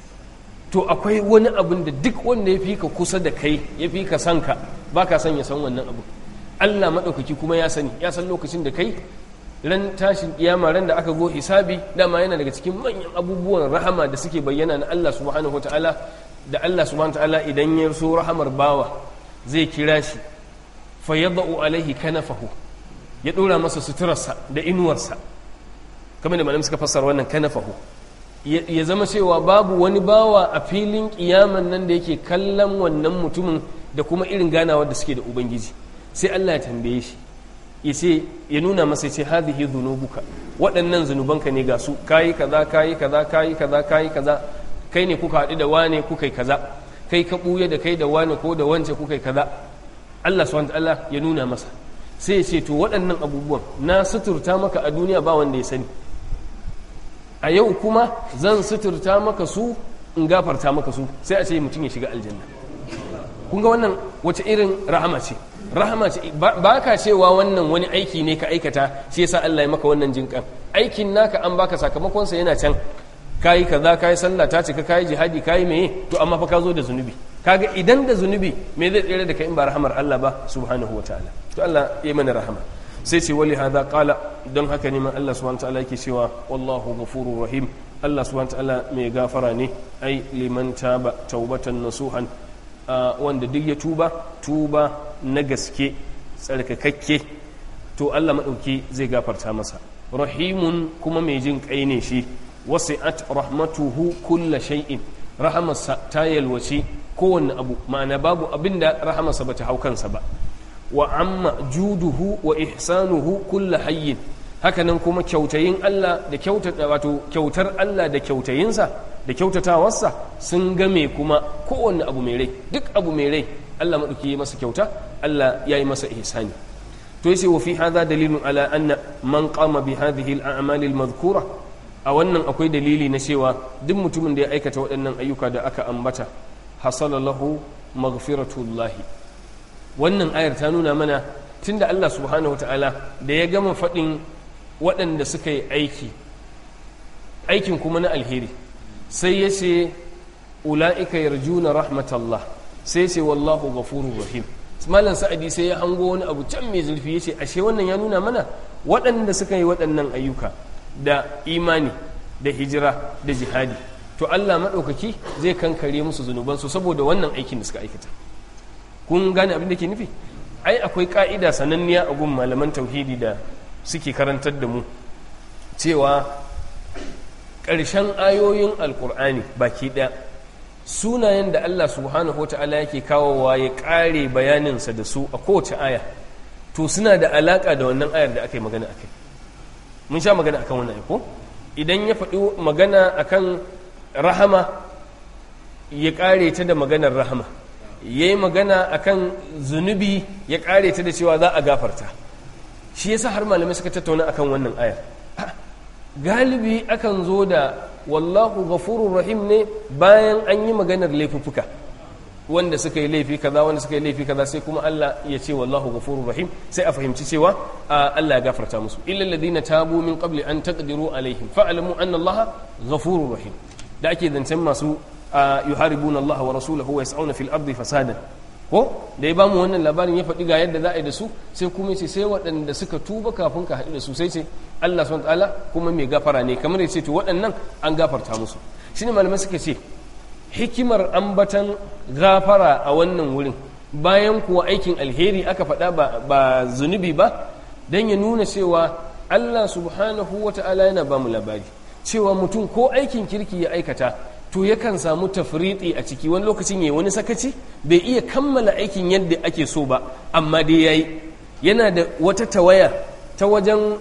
to akwai wani abin da duk wanda ya fi ka kusa da kai ya fi ka san ka ba ka san ya san wannan abu allah maɗaukaki kuma ya sani ya san lokacin da kai ran tashin kiyama ran da aka go hisabi dama yana daga cikin manyan abubuwan rahama da suke bayyana na allah subhanahu ta'ala da allah subhanahu ta'ala idan ya so rahamar bawa zai kira shi fa yadau alaihi kanafahu ya ɗora masa suturarsa da inuwarsa kamar da malam suka fassara wannan kanafahu ya zama cewa babu wani bawa a filin kiyaman nan da yake kallon wannan mutumin da kuma irin ganawa da suke da ubangiji sai Allah ya tambaye shi ya ce ya nuna masa ce hadhihi dhunubuka waɗannan zunubanka ne ga su kayi kaza kayi kaza kayi kaza kayi kaza kai ne kuka haɗu da wane kuka yi kaza kai ka ɓuya da kai da wane ko da wance kuka yi kaza Allah subhanahu Allah ya nuna masa sai ya ce to waɗannan abubuwan na suturta maka a duniya ba wanda ya sani a yau kuma zan suturta maka su in gafarta maka su sai a ce mutum ya shiga aljanna kun ga wannan wace irin rahama ce rahama ce ba ka cewa wannan wani aiki ne ka aikata shi yasa Allah ya maka wannan jinkan aikin naka an baka sakamakon sa yana can kayi kaza kayi sallah ta cika kayi jihadi kayi meye to amma fa ka zo da zunubi kaga idan da zunubi me zai tsere da kai in ba rahamar Allah ba subhanahu wataala to Allah ya mana rahama sai ce wali hada kala don haka ne ma Allah subhanahu ta'ala yake cewa wallahu ghafurur rahim Allah subhanahu ta'ala mai gafara ne ai liman taba taubatan nasuhan wanda duk ya tuba tuba na gaske tsarkakakke to Allah madauki zai gafarta masa rahimun kuma mai jin kai ne shi wasi'at rahmatuhu kulla shay'in rahamarsa ta yalwace kowanne abu ma'ana babu abinda rahamarsa bata hau kansa ba wa amma juduhu wa ihsanuhu kulla hayyin hakanan kuma kyautayin Allah da kyautata wato kyautar Allah da kyautayinsa da kyautatawarsa sun game kuma kowanne abu mai rai duk abu mai rai Allah madauki ya masa kyauta Allah ya yi masa ihsani to yace wa fi hadha dalilun ala anna man qama bi hadhihi al-a'mal al-madhkura a wannan akwai dalili na cewa duk mutumin da ya aikata waɗannan ayyuka da aka ambata hasala lahu maghfiratullahi wannan ayar ta nuna mana tunda Allah subhanahu ta'ala da ya gama faɗin waɗanda suka yi aiki aikin kuma na alheri sai ya ce ula'ika yarjuna rahmatallah sai ce wallahu ghafurur rahim malam sa'adi sai ya hango wani abu can mai zurfi ya ce ashe wannan ya nuna mana waɗanda suka yi waɗannan ayyuka da imani da hijira da jihadi to Allah maɗaukaki zai kankare musu zunubansu saboda wannan aikin da suka aikata kun gane abin da ke nufi ai akwai ka'ida sananniya a gun malaman tauhidi da suke karantar da mu cewa ƙarshen ayoyin alkur'ani baki ɗaya sunayen da Allah subhanahu wa ta'ala yake kawowa ya ƙare bayaninsa da su a kowace aya to suna da alaƙa da wannan ayar da aka yi magana akai mun sha magana akan wannan ko idan ya faɗi magana akan rahama ya ƙare ta da maganar rahama ya yi magana akan zunubi ya ƙare ta da cewa za a gafarta shi yasa har malamai suka tattauna akan wannan ayar galibi akan zo da wallahu ghafurur rahim ne bayan an yi maganar laifuffuka wanda suka yi laifi kaza wanda suka yi laifi kaza sai kuma Allah ya ce wallahu ghafurur rahim sai a fahimci cewa Allah ya gafarta musu illal ladina tabu min qabli an taqdiru alaihim fa'lamu anna Allah ghafurur rahim da ake zancen masu yuharibuna Allah wa rasulahu wa yas'una fil ardi fasadan ko da ya bamu wannan labarin ya faɗi ga yadda za a yi da su sai kuma ce sai waɗanda suka tuba kafin ka haɗu da su sai ce Allah subhanahu ta'ala kuma mai gafara ne kamar ya ce to waɗannan an gafarta musu shine malamai suka ce hikimar ambatan gafara a wannan wurin bayan kuwa aikin alheri aka faɗa ba zunubi ba don ya nuna cewa Allah subhanahu wa ta'ala yana ba mu labari cewa mutum ko aikin kirki ya aikata to yakan samu tafriɗi a ciki wani lokacin yayi wani sakaci bai iya kammala aikin yadda ake so ba amma dai yayi yana da wata tawaya ta wajen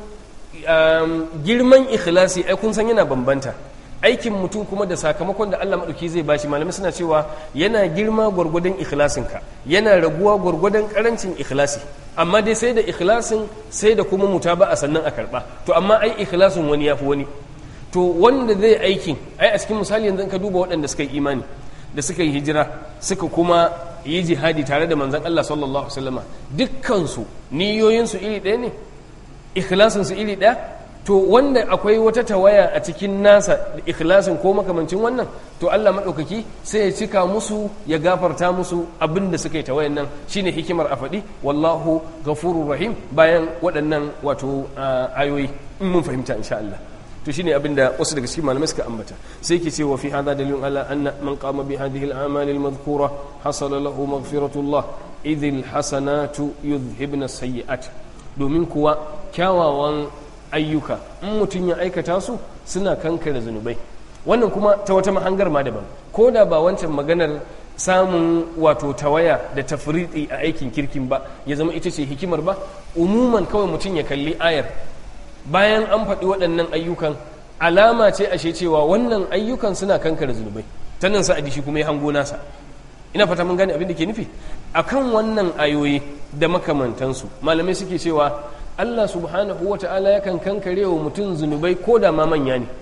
girman ikhlasi ai kun san yana bambanta aikin mutum kuma da sakamakon da Allah maɗauki zai bashi malamai suna cewa yana girma gwargwadon ikhlasinka yana raguwa gwargwadon karancin ikhlasi amma dai sai da ikhlasin sai da kuma mutaba a sannan a karɓa to amma ai ikhlasin wani yafi wani to wanda zai aikin ai a cikin misali yanzu ka duba waɗanda suka yi imani da suka yi hijira suka kuma yi jihadi tare da manzon Allah sallallahu alaihi wasallama dukkansu niyoyinsu iri ɗaya ne ikhlasinsu iri ɗaya to wanda akwai wata tawaya a cikin nasa ikhlasin ko makamancin wannan to Allah maɗaukaki sai ya cika musu ya gafarta musu abin da suka yi tawayan nan shine hikimar a faɗi wallahu ghafurur rahim bayan waɗannan wato ayoyi in mun fahimta insha Allah to shine abinda wasu daga cikin malamai suka ambata sai ke cewa fi hada dalilun ala anna man qama bi hadhihi al-a'mal al-madhkura hasala lahu maghfiratullah idh al-hasanatu yudhhibna as-sayyi'at domin kuwa kyawawan ayyuka in mutum ya aikata su suna kankare zunubai wannan kuma ta wata mahangar ma daban ko da ba wancan maganar samun wato tawaya da tafriɗi a aikin kirkin ba ya zama ita ce hikimar ba umuman kawai mutum ya kalli ayar bayan an faɗi waɗannan ayyukan alama ce ashe cewa wannan ayyukan suna kankare zunubai ta nan sa'adi shi kuma ya hango nasa ina fata mun gane abin da ke nufi akan wannan ayoyi da makamantansu malamai suke cewa Allah subhanahu wa ta'ala yakan kankare wa mutum zunubai ko da ma manya ne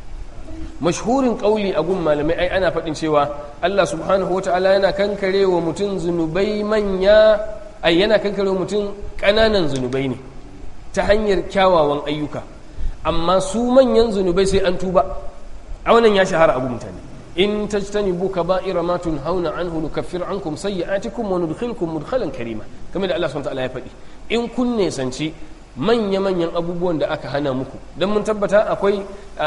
mashhurin ƙauli a gun malamai ai ana faɗin cewa Allah subhanahu wa ta'ala yana kankare wa mutum zunubai manya ai yana kankare wa mutum ƙananan zunubai ne ta hanyar kyawawan ayyuka amma su manyan zunubai sai an tuba a wannan ya shahara abu mutane in tajtanibu kaba'ira ma tunhauna anhu nukaffir ankum sayyi'atikum wa nudkhilkum mudkhalan karima kamar da Allah subhanahu wa ta'ala ya faɗi in kun nesanci manya-manyan abubuwan da aka hana muku don mun tabbata akwai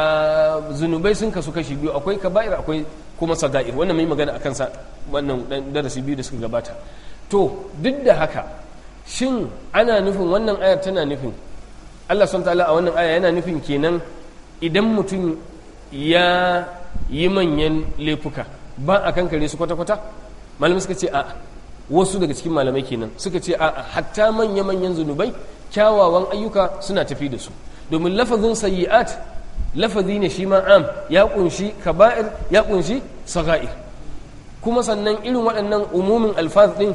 zunubai sun kasu kashi biyu akwai kaba'ir akwai kuma saga'ir wannan mai magana akan sa wannan darasi biyu da suka gabata to duk da haka shin ana nufin wannan ayar tana nufin Allah subhanahu ta'ala a wannan aya yana nufin kenan idan mutum ya yi manyan laifuka ba a kankare su kwata-kwata malamai suka ce a wasu daga cikin malamai kenan suka ce a hatta manya-manyan zunubai kyawawan ayyuka suna tafi da su domin lafazin sayyi'at lafazi ne shi ma am ya kunshi kaba'ir ya kunshi saga'ir kuma sannan irin waɗannan umumin alfaz din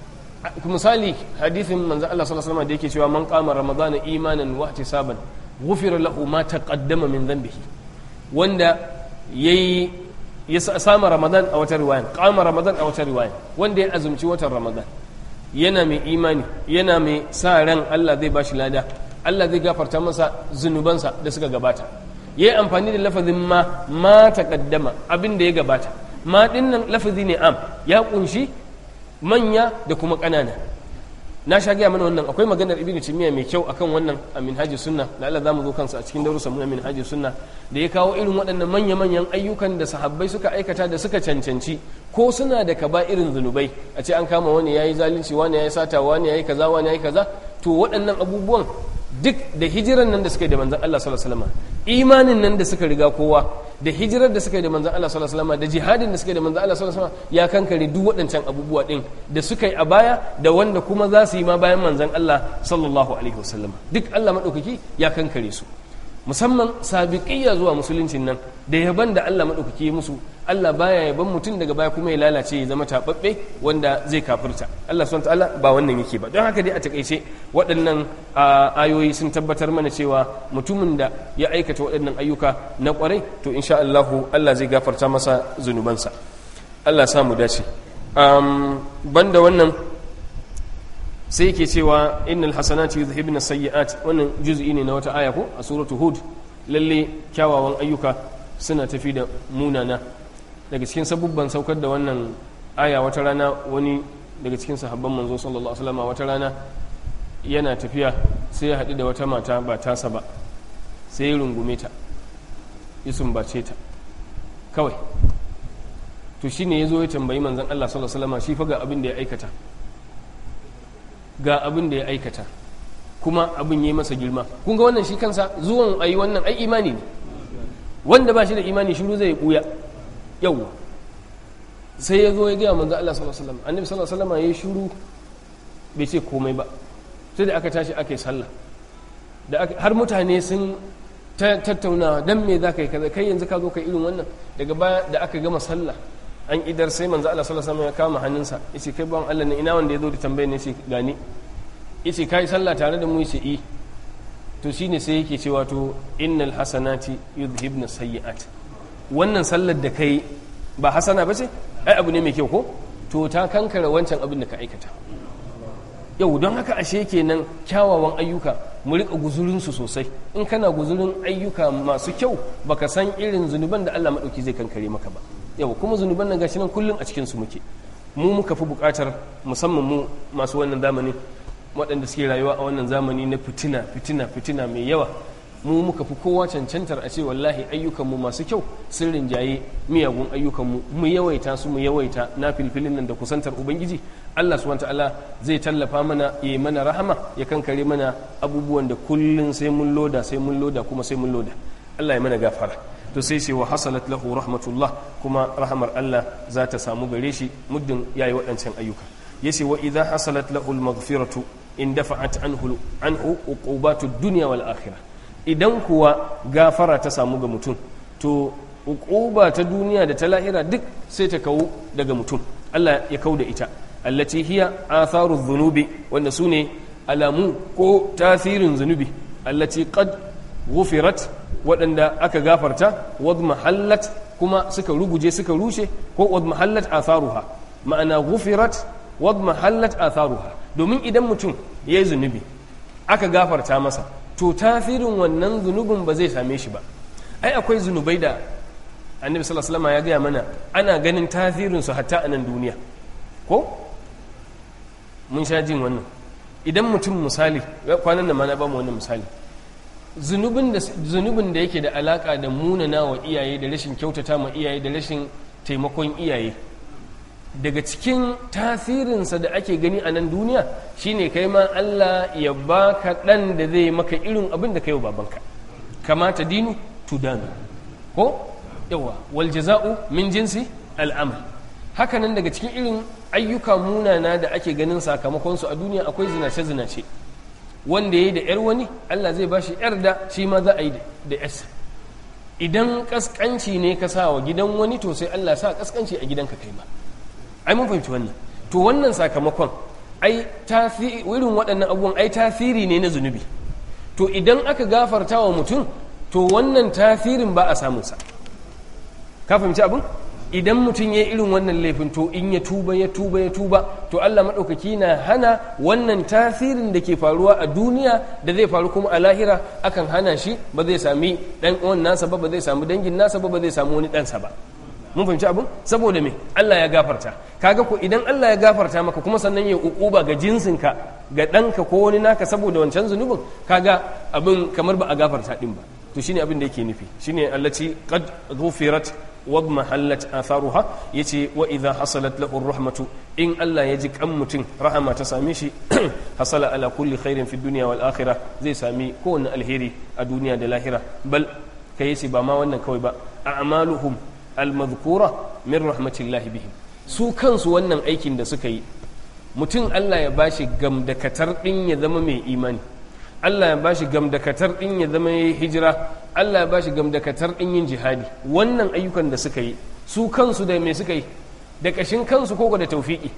misali hadithin manzo Allah sallallahu alaihi wasallam da yake cewa man qama ramadana imanan wa ihtisaban ghufira lahu ma taqaddama min dhanbihi wanda yayi ya sama ramadan a wata riwaya qama ramadan a wata riwaya wanda ya azumci watan ramadan yana mai imani yana mai sa ran Allah zai bashi lada Allah zai gafarta masa zunubansa da suka gabata yayi amfani da lafazin ma ma taqaddama abin da ya gabata ma dinnan lafazi ne am ya kunshi manya da kuma ƙanana na sha gaya mana wannan akwai maganar ibn timiya mai kyau akan wannan a minhaji sunna da Allah zamu zo kansa a cikin darussan mu na minhaji sunna da ya kawo irin waɗannan manya manyan ayyukan da sahabbai suka aikata da suka cancanci ko suna da kaba irin zunubai a ce an kama wani yayi zalunci wani yayi sata wani yayi kaza wani yayi kaza to waɗannan abubuwan duk da hijiran nan da suka yi da manzon Allah sallallahu alaihi wasallam imanin nan da suka riga kowa da hijirar da suka yi da manzan Allah sallallahu alaihi wasallam da jihadin da suka yi da manzan Allah sallallahu alaihi wasallam ya kankare duk waɗancan abubuwa din da suka yi a baya da wanda kuma za su yi ma bayan manzan Allah sallallahu alaihi wasallam duk Allah madaukaki ya kankare su musamman sabiqiyya zuwa musuluncin nan da yaban da Allah madaukaki ya musu Allah baya yaban mutum daga baya kuma ya lalace ya zama tababbe wanda zai kafirta Allah subhanahu ta'ala ba wannan yake ba don haka dai a takaice waɗannan ayoyi sun tabbatar mana cewa mutumin da ya aikata waɗannan ayyuka na ƙwarai to insha Allah Allah zai gafarta masa zunubansa Allah ya samu dace banda wannan sai yake cewa innal hasanati yuzhibna sayyi'at wannan juz'i ne na wata aya ko a suratu hud lalle kyawawan ayyuka suna tafi da munana daga cikin sabubban saukar da wannan aya wata rana wani daga cikin sahabban manzo sallallahu alaihi wasallam wata rana yana tafiya sai ya haɗu da wata mata ba tasa ba sai ya rungume ta ya sumbace ta kawai to shine ya zo ya tambayi manzon Allah sallallahu alaihi wasallam shi fa ga abin da ya aikata ga abin da ya aikata kuma abin yi masa girma kun ga wannan shi kansa zuwan ayi wannan ai imani ne wanda ba shi da imani shiru zai buya yau sai ya zo ya gaya manzo Allah sallallahu alaihi wasallam annabi sallallahu alaihi wasallam ya shiru bai ce komai ba sai da aka tashi aka yi sallah da har mutane sun tattauna dan me za ka yi kaza kai yanzu ka zo ka irin wannan daga baya da aka gama sallah an idar sai manzo Allah sallallahu alaihi wasallam ya kama hannunsa yace kai bawan Allah ne ina wanda ya zo da tambayar ne yace gani yace kai sallah tare da mu yace i to shine sai yake cewa to innal hasanati yudhibna sayyi'at wannan sallar da kai ba hasana ba ce ai abu ne mai kyau ko to ta kankara wancan abin da ka aikata yau don haka ashe kenan kyawawan ayyuka mu rika guzurinsu sosai in kana guzurin ayyuka masu kyau baka san irin zunuban da Allah madauki zai kankare maka ba yau kuma zunuban nan gashi nan kullun a cikin su muke mu muka fi bukatar musamman mu masu wannan zamani waɗanda suke rayuwa a wannan zamani na fitina fitina fitina mai yawa mu muka fi kowa cancantar a ce wallahi ayyukanmu masu kyau sun rinjaye miyagun ayyukanmu mu yawaita su mu yawaita na filfilin nan da kusantar ubangiji Allah subhanahu ta'ala zai tallafa mana ya mana rahama ya kankare mana abubuwan da kullun sai mun loda sai mun loda kuma sai mun loda Allah ya mana gafara to sai sai wa hasalat lahu rahmatullah kuma rahamar Allah za ta samu gare shi muddin yayi waɗancan ayyuka yace wa idza hasalat lahu al-maghfiratu in dafa'at anhu anhu uqubatu dunya wal akhirah idan kuwa gafara ta samu ga mutum to uquba ta duniya da ta lahira duk sai ta kawo daga mutum Allah ya kau da ita allati hiya atharu dhunubi wanda sune alamu ko tasirin zunubi allati qad ghufirat waɗanda aka gafarta wad mahallat kuma suka ruguje suka rushe ko wad mahallat atharuha ma'ana ghufirat wad mahallat atharuha domin idan mutum yayi zunubi aka gafarta masa to tasirin wannan zunubin ba zai same shi ba ai akwai zunubai da annabi sallallahu alaihi ya gaya mana ana ganin tasirin su hatta a nan duniya ko mun sha jin wannan idan mutum misali kwanan nan ma na bamu wannan misali zunubin da zunubin da yake da alaka da munana wa iyaye da rashin kyautata ma iyaye da rashin taimakon iyaye daga cikin tasirinsa da ake gani a nan duniya shine kai ma Allah ya baka ɗan da zai maka irin abin da kai wa babanka kamata dinu tudanu ko yawa wal jaza'u min jinsi al'amal hakanan daga cikin irin ayyuka munana da ake ganin sakamakon su a duniya akwai zinace zinace wanda yayi da yar wani Allah zai bashi yar da shi ma za a yi da yarsa idan kaskanci ne ka sa wa gidan wani to sai Allah sa kaskanci a gidanka kai ma ai mun fahimci wannan to wannan sakamakon ai irin waɗannan abubuwan ai tasiri ne na zunubi to idan aka gafarta wa mutum to wannan tasirin ba a samunsa ka fahimci abin idan mutum ya irin wannan laifin to in ya tuba ya tuba ya tuba to Allah maɗaukaki na hana wannan tasirin da ke faruwa a duniya da zai faru kuma a lahira akan hana shi ba zai sami ɗan uwan nasa ba ba zai samu dangin nasa ba ba zai samu wani ɗansa ba mun fahimci abin saboda me Allah ya gafarta kaga ko idan Allah ya gafarta maka kuma sannan ya ukuba ga jinsinka ga ɗanka ko wani naka saboda wancan zunubin kaga abin kamar ba a gafarta din ba to shine abin da yake nufi shine allati qad ghufirat wa mahallat atharuha yace wa idha hasalat lahu rahmatu in Allah ya ji kan mutum rahama ta same shi hasala ala kulli khairin fi dunya wal akhirah zai sami kowanne alheri a duniya da lahira bal kai yace ba ma wannan kawai ba a'maluhum al-madhkura min rahmatillahi bihim su kansu wannan aikin da suka yi mutum Allah ya bashi gamdakatar din ya zama mai imani Allah ya bashi gamdakatar din ya zama ya hijira Allah ya bashi gamdakatar din yin jihadi wannan ayyukan da suka yi su kansu da me suka yi da kashin kansu ko da taufiki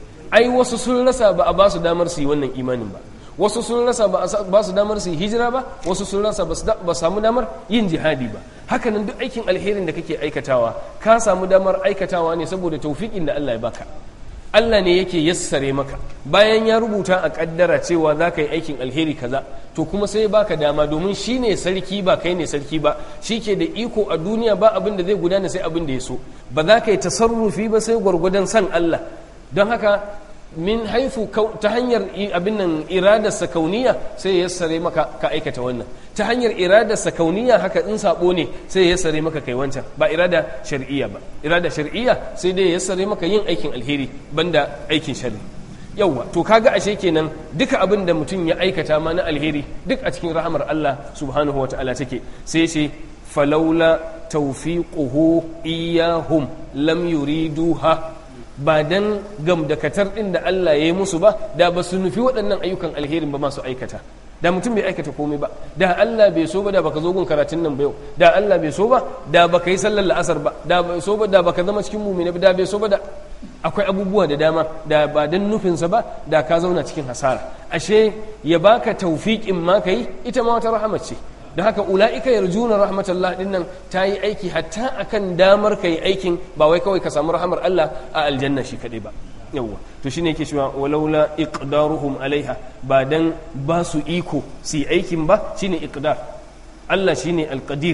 ai wasu sun rasa ba a ba su damar su yi wannan imanin ba wasu sun rasa ba su damar su yi hijira ba wasu sun rasa ba samu damar yin jihadi ba hakanan duk aikin alherin da kake aikatawa ka samu damar aikatawa ne saboda taufiƙin da Allah ya baka Allah ne yake yassare maka bayan ya rubuta a kaddara cewa za ka yi aikin alheri kaza to kuma sai ya baka dama domin shi ne sarki ba kai ne sarki ba shi ke da iko a duniya ba abin da zai gudana sai abin da ya so ba za ka yi tasarrufi ba sai gwargwadon san Allah don haka min haifu ta hanyar abin nan iradarsa kauniya sai ya sare maka ka aikata wannan ta hanyar iradarsa kauniya haka in sabo ne sai ya sare maka kai wancan ba irada shar'iyya ba irada shar'iyya sai dai ya sare maka yin aikin alheri banda aikin sharri yauwa to kaga ashe kenan duka abin da mutum ya aikata ma na alheri duk a cikin rahamar Allah subhanahu wataala take sai ce falaula tawfiquhu iyahum lam yuriduha ba dan gamdakatar din da Allah ya yi musu ba da ba su nufi waɗannan ayyukan alherin ba masu aikata da mutum bai aikata komai ba da Allah bai so ba da baka zo gun karatun nan ba yau da Allah bai so ba da baka yi sallar la'asar ba da bai so ba da baka zama cikin mumina ba da bai so ba da akwai abubuwa da dama da ba dan nufinsa ba da ka zauna cikin hasara ashe ya baka taufiƙin ma kai ita ma wata rahama ce da haka ula'ika yarjuna rahmatullah din nan ta yi aiki hatta akan damar ka yi aikin ba wai kawai ka samu rahamar Allah a aljanna shi kaɗai ba yawwa to shine yake cewa walaula iqdaruhum alaiha ba dan ba su iko su yi aikin ba shine iqdar Allah shine alqadir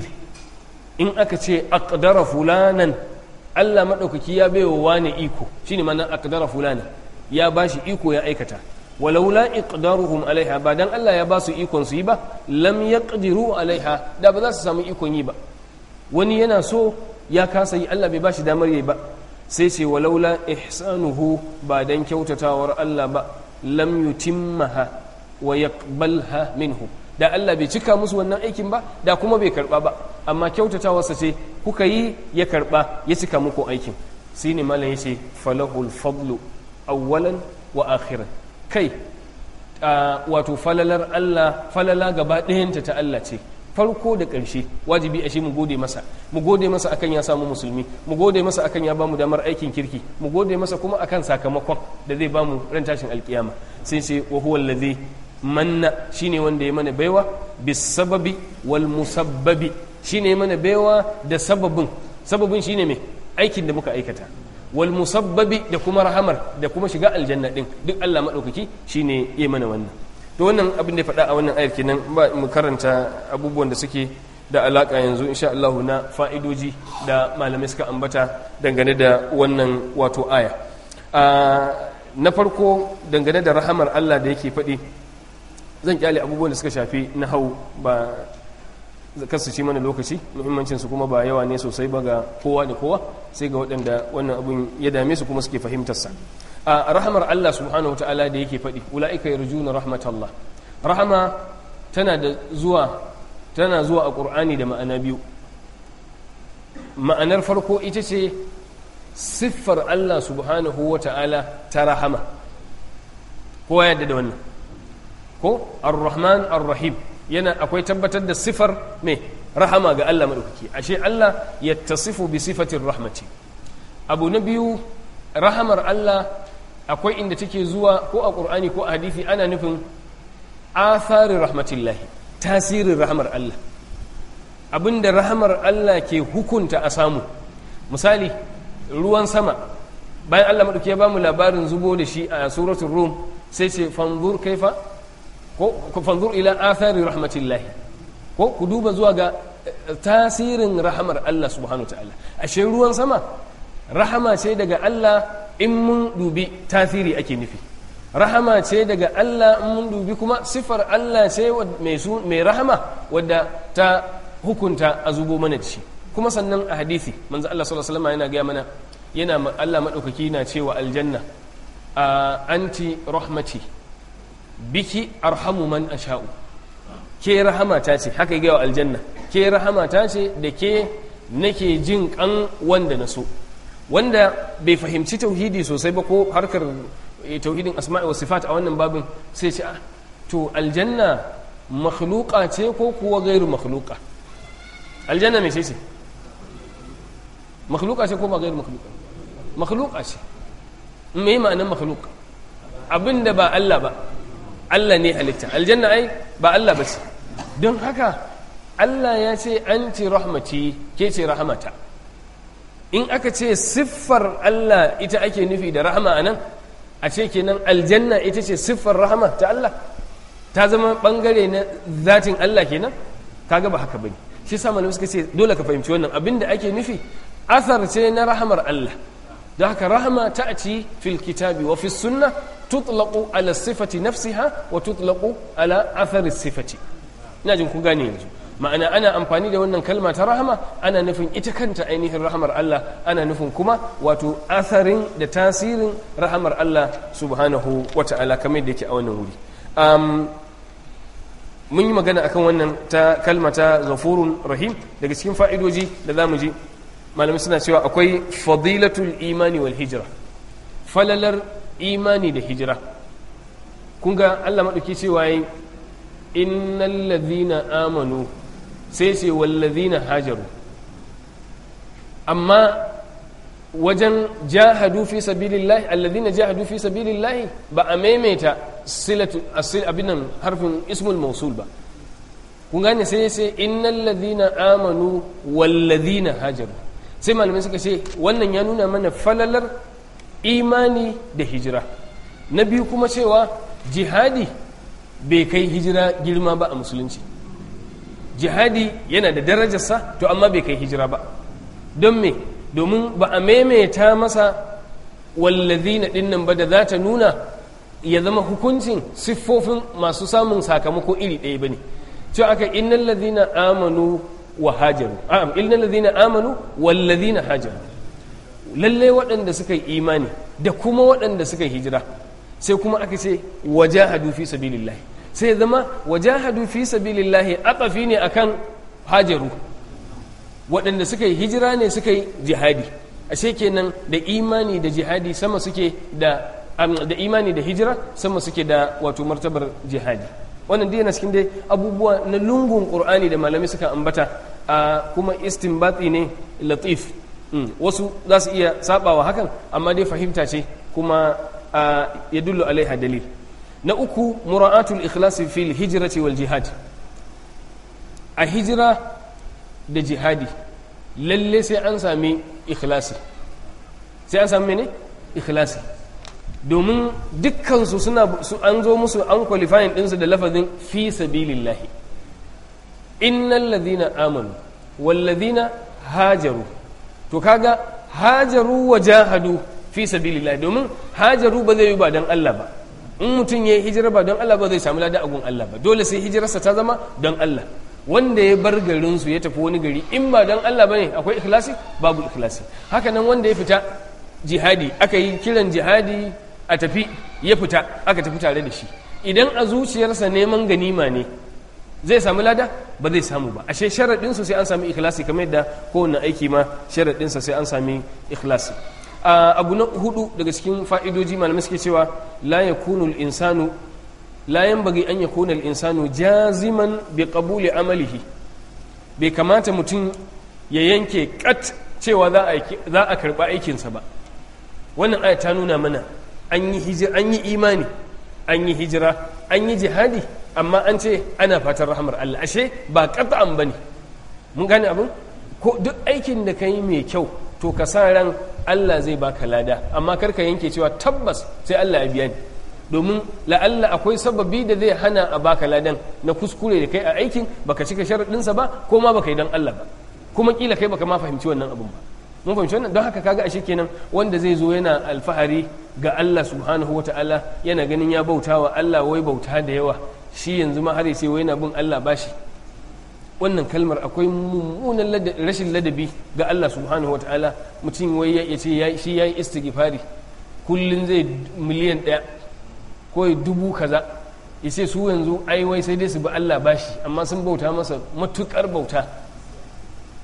in aka ce aqdara fulanan Allah madaukaki ya baiwa wani iko shine mana aqdara fulanan ya bashi iko ya aikata walaula iqdaruhum alaiha ba dan Allah ya ba su ikon su yi ba lam yaqdiru alaiha da ba za su samu ikon yi ba wani yana so ya kasa yi Allah bai ba shi damar yi ba sai ce walaula ihsanuhu ba dan kyautatawar Allah ba lam yutimmaha wa yaqbalha minhu da Allah bai cika musu wannan aikin ba da kuma bai karba ba amma kyautatawarsa ce kuka yi ya karba ya cika muku aikin sai ne malam yace falahul fadlu awwalan wa akhiran kai wato falalar Allah falala gaba ɗayanta ta Allah ce farko da ƙarshe wajibi a shi mu gode masa mu gode masa akan ya samu musulmi mu gode masa akan ya bamu damar aikin kirki mu gode masa kuma akan sakamakon da zai bamu ran tashin alkiyama sai sai wa huwa allazi manna shine wanda ya mana baiwa bis sababi wal musabbabi shine ya mana baiwa da sababin sababin shine me aikin da muka aikata wal musabbabi da kuma rahamar da kuma shiga aljanna din duk Allah madaukaki shine ya mana wannan to wannan abin da ya faɗa a wannan ayar kenan ba mu karanta abubuwan da suke da alaka yanzu insha Allah na fa'idoji da malamai suka ambata dangane da wannan wato aya na farko dangane da rahamar Allah da yake faɗi zan kyale abubuwan da suka shafi na hau ba kasu ci mana lokaci muhimmancinsu kuma ba yawa ne sosai ba ga kowa da kowa sai ga waɗanda wannan abun ya dame su kuma suke fahimtarsa a rahamar Allah subhanahu wa ta'ala da yake faɗi ula'ika yarjuna rahmatallah rahama tana da zuwa tana zuwa a ƙur'ani da ma'ana biyu ma'anar farko ita ce siffar Allah subhanahu wa ta'ala ta rahama kowa yadda da wannan ko ar-rahman ar-rahim yana akwai tabbatar da sifar mai rahama ga Allah maɗaukaki ashe Allah ya tasifu bi sifatin rahmati abu na biyu rahamar Allah akwai inda take zuwa ko a ƙur'ani ko a hadisi ana nufin atharin rahmatillahi tasirin rahamar Allah abinda rahamar Allah ke hukunta a samu misali ruwan sama bayan Allah maɗauki ya ba mu labarin zubo da shi a suratul rum sai ce fanzur kaifa ko fanzur ila athari rahmatillahi ko ku duba zuwa ga tasirin rahamar Allah subhanahu ta'ala ashe ruwan sama rahama ce daga Allah in mun dubi tasiri ake nufi rahama ce daga Allah in mun dubi kuma sifar Allah ce mai rahama wadda ta hukunta a zubo mana da shi kuma sannan a hadisi manzo Allah sallallahu alaihi wasallam yana gaya mana yana Allah madaukaki na cewa aljanna anti rahmati biki arhamu man asha'u ke rahama ta ce haka gaya aljanna ke rahama ta ce da ke nake jin kan wanda na so wanda bai fahimci tauhidi sosai ba ko harkar tauhidin asma'i wa sifat a wannan babin sai ce ah to aljanna makhluqa ce ko kuwa gairu makhluqa aljanna me ce ce makhluqa ce ko ba gairu makhluqa makhluqa ce me ma'anar makhluqa abinda ba Allah ba Allah ne halitta aljanna ai ba Allah ba ce don haka Allah ya ce anti rahmati ke ce rahmata in aka ce siffar Allah ita ake nufi da rahama anan a ce kenan aljanna ita ce siffar rahama ta Allah ta zama bangare na zatin Allah kenan kaga ba haka bane shi sa malamai suka ce dole ka fahimci wannan abinda ake nufi athar ce na rahamar Allah da haka rahama ta'ati fil kitabi wa fis sunnah tutlaqu ala sifati nafsiha wa tutlaqu ala athari sifati ina jin ku gane yanzu ma'ana ana amfani da wannan kalma ta rahama ana nufin ita kanta ainihin rahamar Allah ana nufin kuma wato asarin da tasirin rahamar Allah subhanahu wa ta'ala kamar da yake a wannan wuri mun yi magana akan wannan ta kalma ta ghafurun rahim daga cikin fa'idoji da za mu ji malamai suna cewa akwai fadilatul imani wal hijira falalar imani da hijira kun ga Allah maɗauki cewa yi innal ladhina amanu sai ce wallazina hajaru amma wajen jahadu fi sabilillahi alladhina jahadu fi sabilillahi ba a maimaita silatu asil abinan harfin ismul mausul ba kun gane sai sai innal ladhina amanu wallazina hajaru sai malamai suka ce wannan ya nuna mana falalar imani da hijira na biyu kuma cewa jihadi bai kai hijira girma ba a musulunci jihadi yana da darajarsa to amma bai kai hijira ba don me domin ba a maimaita masa wallazina dinnan ba da za ta nuna ya zama hukuncin siffofin masu samun sakamako iri ɗaya ba ne cewa aka innal ladhina amanu wa hajaru a'am innal ladhina amanu wal ladhina hajaru lalle waɗanda suka yi imani da kuma waɗanda suka yi hijira sai kuma aka ce wajahadu fi sabilillahi sai zama wajahadu fi sabilillahi atafi ne akan hajaru waɗanda suka yi hijira ne suka yi jihadi ashe kenan da imani da jihadi sama suke da da imani da hijira sama suke da wato martabar jihadi wannan dai yana cikin dai abubuwa na lungun qur'ani da malamai suka ambata a kuma istinbati ne latif wasu za su iya sabawa hakan amma dai fahimta ce kuma ya dullu alaiha dalil na uku mura'atul ikhlasi fil hijrati wal jihad a hijira da jihadi lalle sai an sami ikhlasi sai an sami ne ikhlasi domin dukkansu suna an zo musu an qualifying ɗinsu da lafazin fi sabilillahi innal ladhina amanu wal ladhina hajaru to kaga hajaru wa jahadu fi sabilillahi domin hajaru ba zai yi ba don Allah ba in mutum ya yi hijira ba don Allah ba zai samu lada agun Allah ba dole sai hijirarsa ta zama don Allah wanda ya bar garinsu ya tafi wani gari in ba don Allah ba ne akwai ikhlasi babu ikhlasi haka nan wanda ya fita jihadi aka yi kiran jihadi a tafi ya fita aka tafi tare da shi idan a zuciyarsa neman ganima ne zai samu lada ba zai samu ba ashe sharaɗinsu sai an sami ikhlasi kamar yadda kowane aiki ma sharaɗinsa sai an sami ikhlasi abu na hudu daga cikin fa'idoji malamai suke cewa la yakunu insanu la yanbaghi an yakuna al-insanu jaziman bi qabuli amalihi bai kamata mutum ya yanke kat cewa za a za a karba aikinsa ba wannan aya ta nuna mana an yi hijira an yi imani an yi hijira an yi jihadi amma an ce ana fatan rahamar Allah ashe ba qat'an bane mun gane abin ko duk aikin da kai mai kyau to ka sa ran Allah zai baka lada amma kar ka yanke cewa tabbas sai Allah ya biya ni domin la'alla akwai sababi da zai hana a baka ladan na kuskure da kai a aikin baka cika sharaɗinsa ba ko ma baka yi don Allah ba kuma kila kai baka ma fahimci wannan abun ba mun fahimci wannan don haka kaga ashe kenan wanda zai zo yana alfahari ga Allah subhanahu wataala yana ganin ya bauta wa Allah wai bauta da yawa shi yanzu ma har sai wai yana bin Allah bashi wannan kalmar akwai mummunan rashin ladabi ga Allah subhanahu wa ta'ala mutum wai ya ce shi ya yi istighfari kullum zai miliyan ɗaya ko dubu kaza ya ce su yanzu ai wai sai dai su bi Allah bashi amma sun bauta masa matukar bauta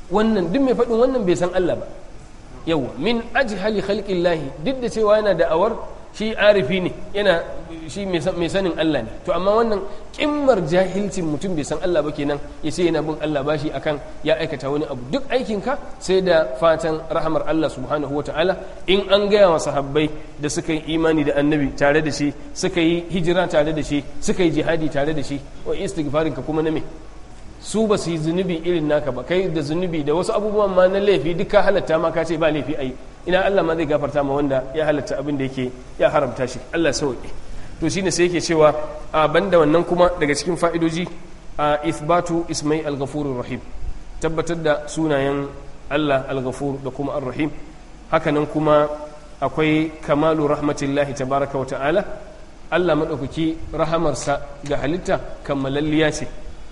wannan duk mai faɗin wannan bai san Allah ba yawa min ajhali khalqillahi duk da cewa yana da'awar shi arifi ne yana shi mai sanin Allah ne to amma wannan kimmar jahilcin mutum bai san Allah ba kenan ya ce yana bin Allah bashi akan ya aikata wani abu duk aikinka sai da fatan rahamar Allah subhanahu wa ta'ala in an gaya wa sahabbai da suka yi imani da annabi tare da shi suka yi hijira tare da shi suka yi jihadi tare da shi wa istighfarin ka kuma na me su ba su yi zunubi irin naka ba kai da zunubi da wasu abubuwan ma na laifi duka halatta ma ka ce ba laifi ayi ina Allah ma zai gafarta ma wanda ya halatta abin da yake ya haramta shi Allah sauke to shine sai yake cewa a banda wannan kuma daga cikin fa'idoji a ithbatu ismai al-ghafurur rahim tabbatar da sunayen Allah al-ghafur da kuma ar-rahim hakanan kuma akwai kamalu rahmatillahi tabaraka wa ta'ala Allah madaukaki rahamarsa ga halitta kammalalliya ce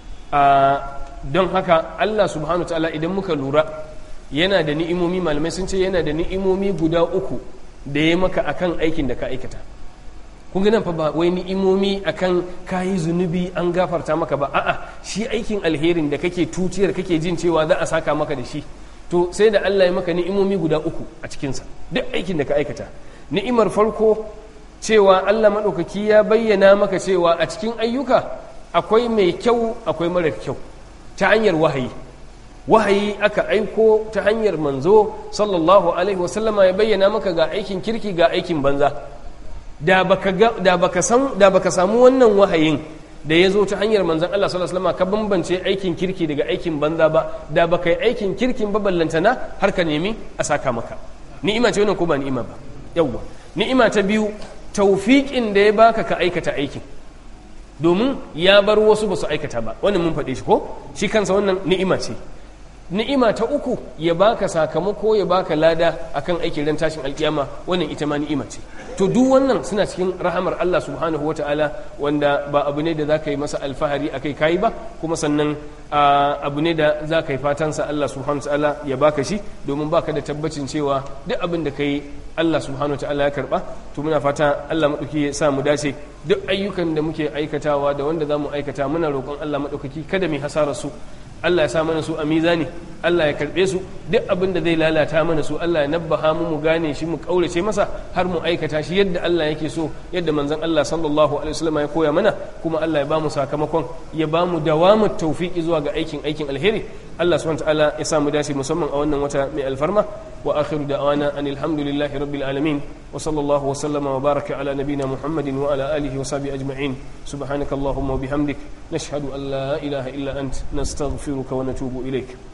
don haka Allah subhanahu wa ta'ala idan muka lura yana da ni'imomi malamai sun ce yana da ni'imomi guda uku da ya maka akan aikin da ka aikata kun ga nan fa ba wai ni'imomi akan kayi zunubi an gafarta maka ba a'a shi aikin alherin da kake tutiyar kake jin cewa za a saka maka da shi to sai da Allah ya maka ni'imomi guda uku a cikinsa duk aikin da ka aikata ni'imar farko cewa Allah maɗaukaki ya bayyana maka cewa a cikin ayyuka akwai mai kyau akwai marar kyau ta hanyar wahayi wahayi aka aiko ta hanyar manzo sallallahu alaihi wasallama ya bayyana maka ga aikin kirki ga aikin banza da baka da baka san da baka samu wannan wahayin da ya zo ta hanyar manzon Allah sallallahu alaihi wasallama ka bambance aikin kirki daga aikin banza ba da baka yi aikin kirkin ba ballantana har ka nemi a saka maka ni'ima ce wannan ko ba ni'ima ba yawwa ni'ima ta biyu tawfiqin da ya baka ka aikata aikin domin ya bar wasu ba su aikata ba wannan mun faɗe shi ko shi kansa wannan ni'ima ce ni'ima ta uku ya baka sakamako ya baka lada akan aikin ran tashin alkiyama wannan ita ma ni'ima ce to duk wannan suna cikin rahamar Allah subhanahu wataala wanda ba abu ne da za ka yi masa alfahari akai kayi ba kuma sannan abu ne da za ka yi fatansa Allah subhanahu wataala ya baka shi domin baka da tabbacin cewa duk abin da ka yi Allah subhanahu wataala ya karba to muna fata Allah madauki ya sa mu dace duk ayyukan da muke aikatawa da wanda za mu aikata muna roƙon Allah madaukaki kada mu hasara su Allah ya sa mana su a mizani Allah ya karbe su duk abin da zai lalata mana su Allah ya nabbaha mu mu gane shi mu kaurace masa har mu aikata shi yadda Allah yake so yadda manzon Allah sallallahu alaihi wasallam ya koya mana kuma Allah ya ba mu sakamakon ya ba mu dawamu tawfiki zuwa ga aikin aikin alheri Allah subhanahu wa ta'ala ya sa mu dace musamman a wannan wata mai alfarma wa akhiru da'wana anil hamdulillahi rabbil alamin wa sallallahu wa sallama wa baraka ala nabiyyina muhammadin wa ala alihi wa sahbihi ajma'in subhanakallahumma wa bihamdik nashhadu an la ilaha illa ant nastaghfiruka wa natubu ilaik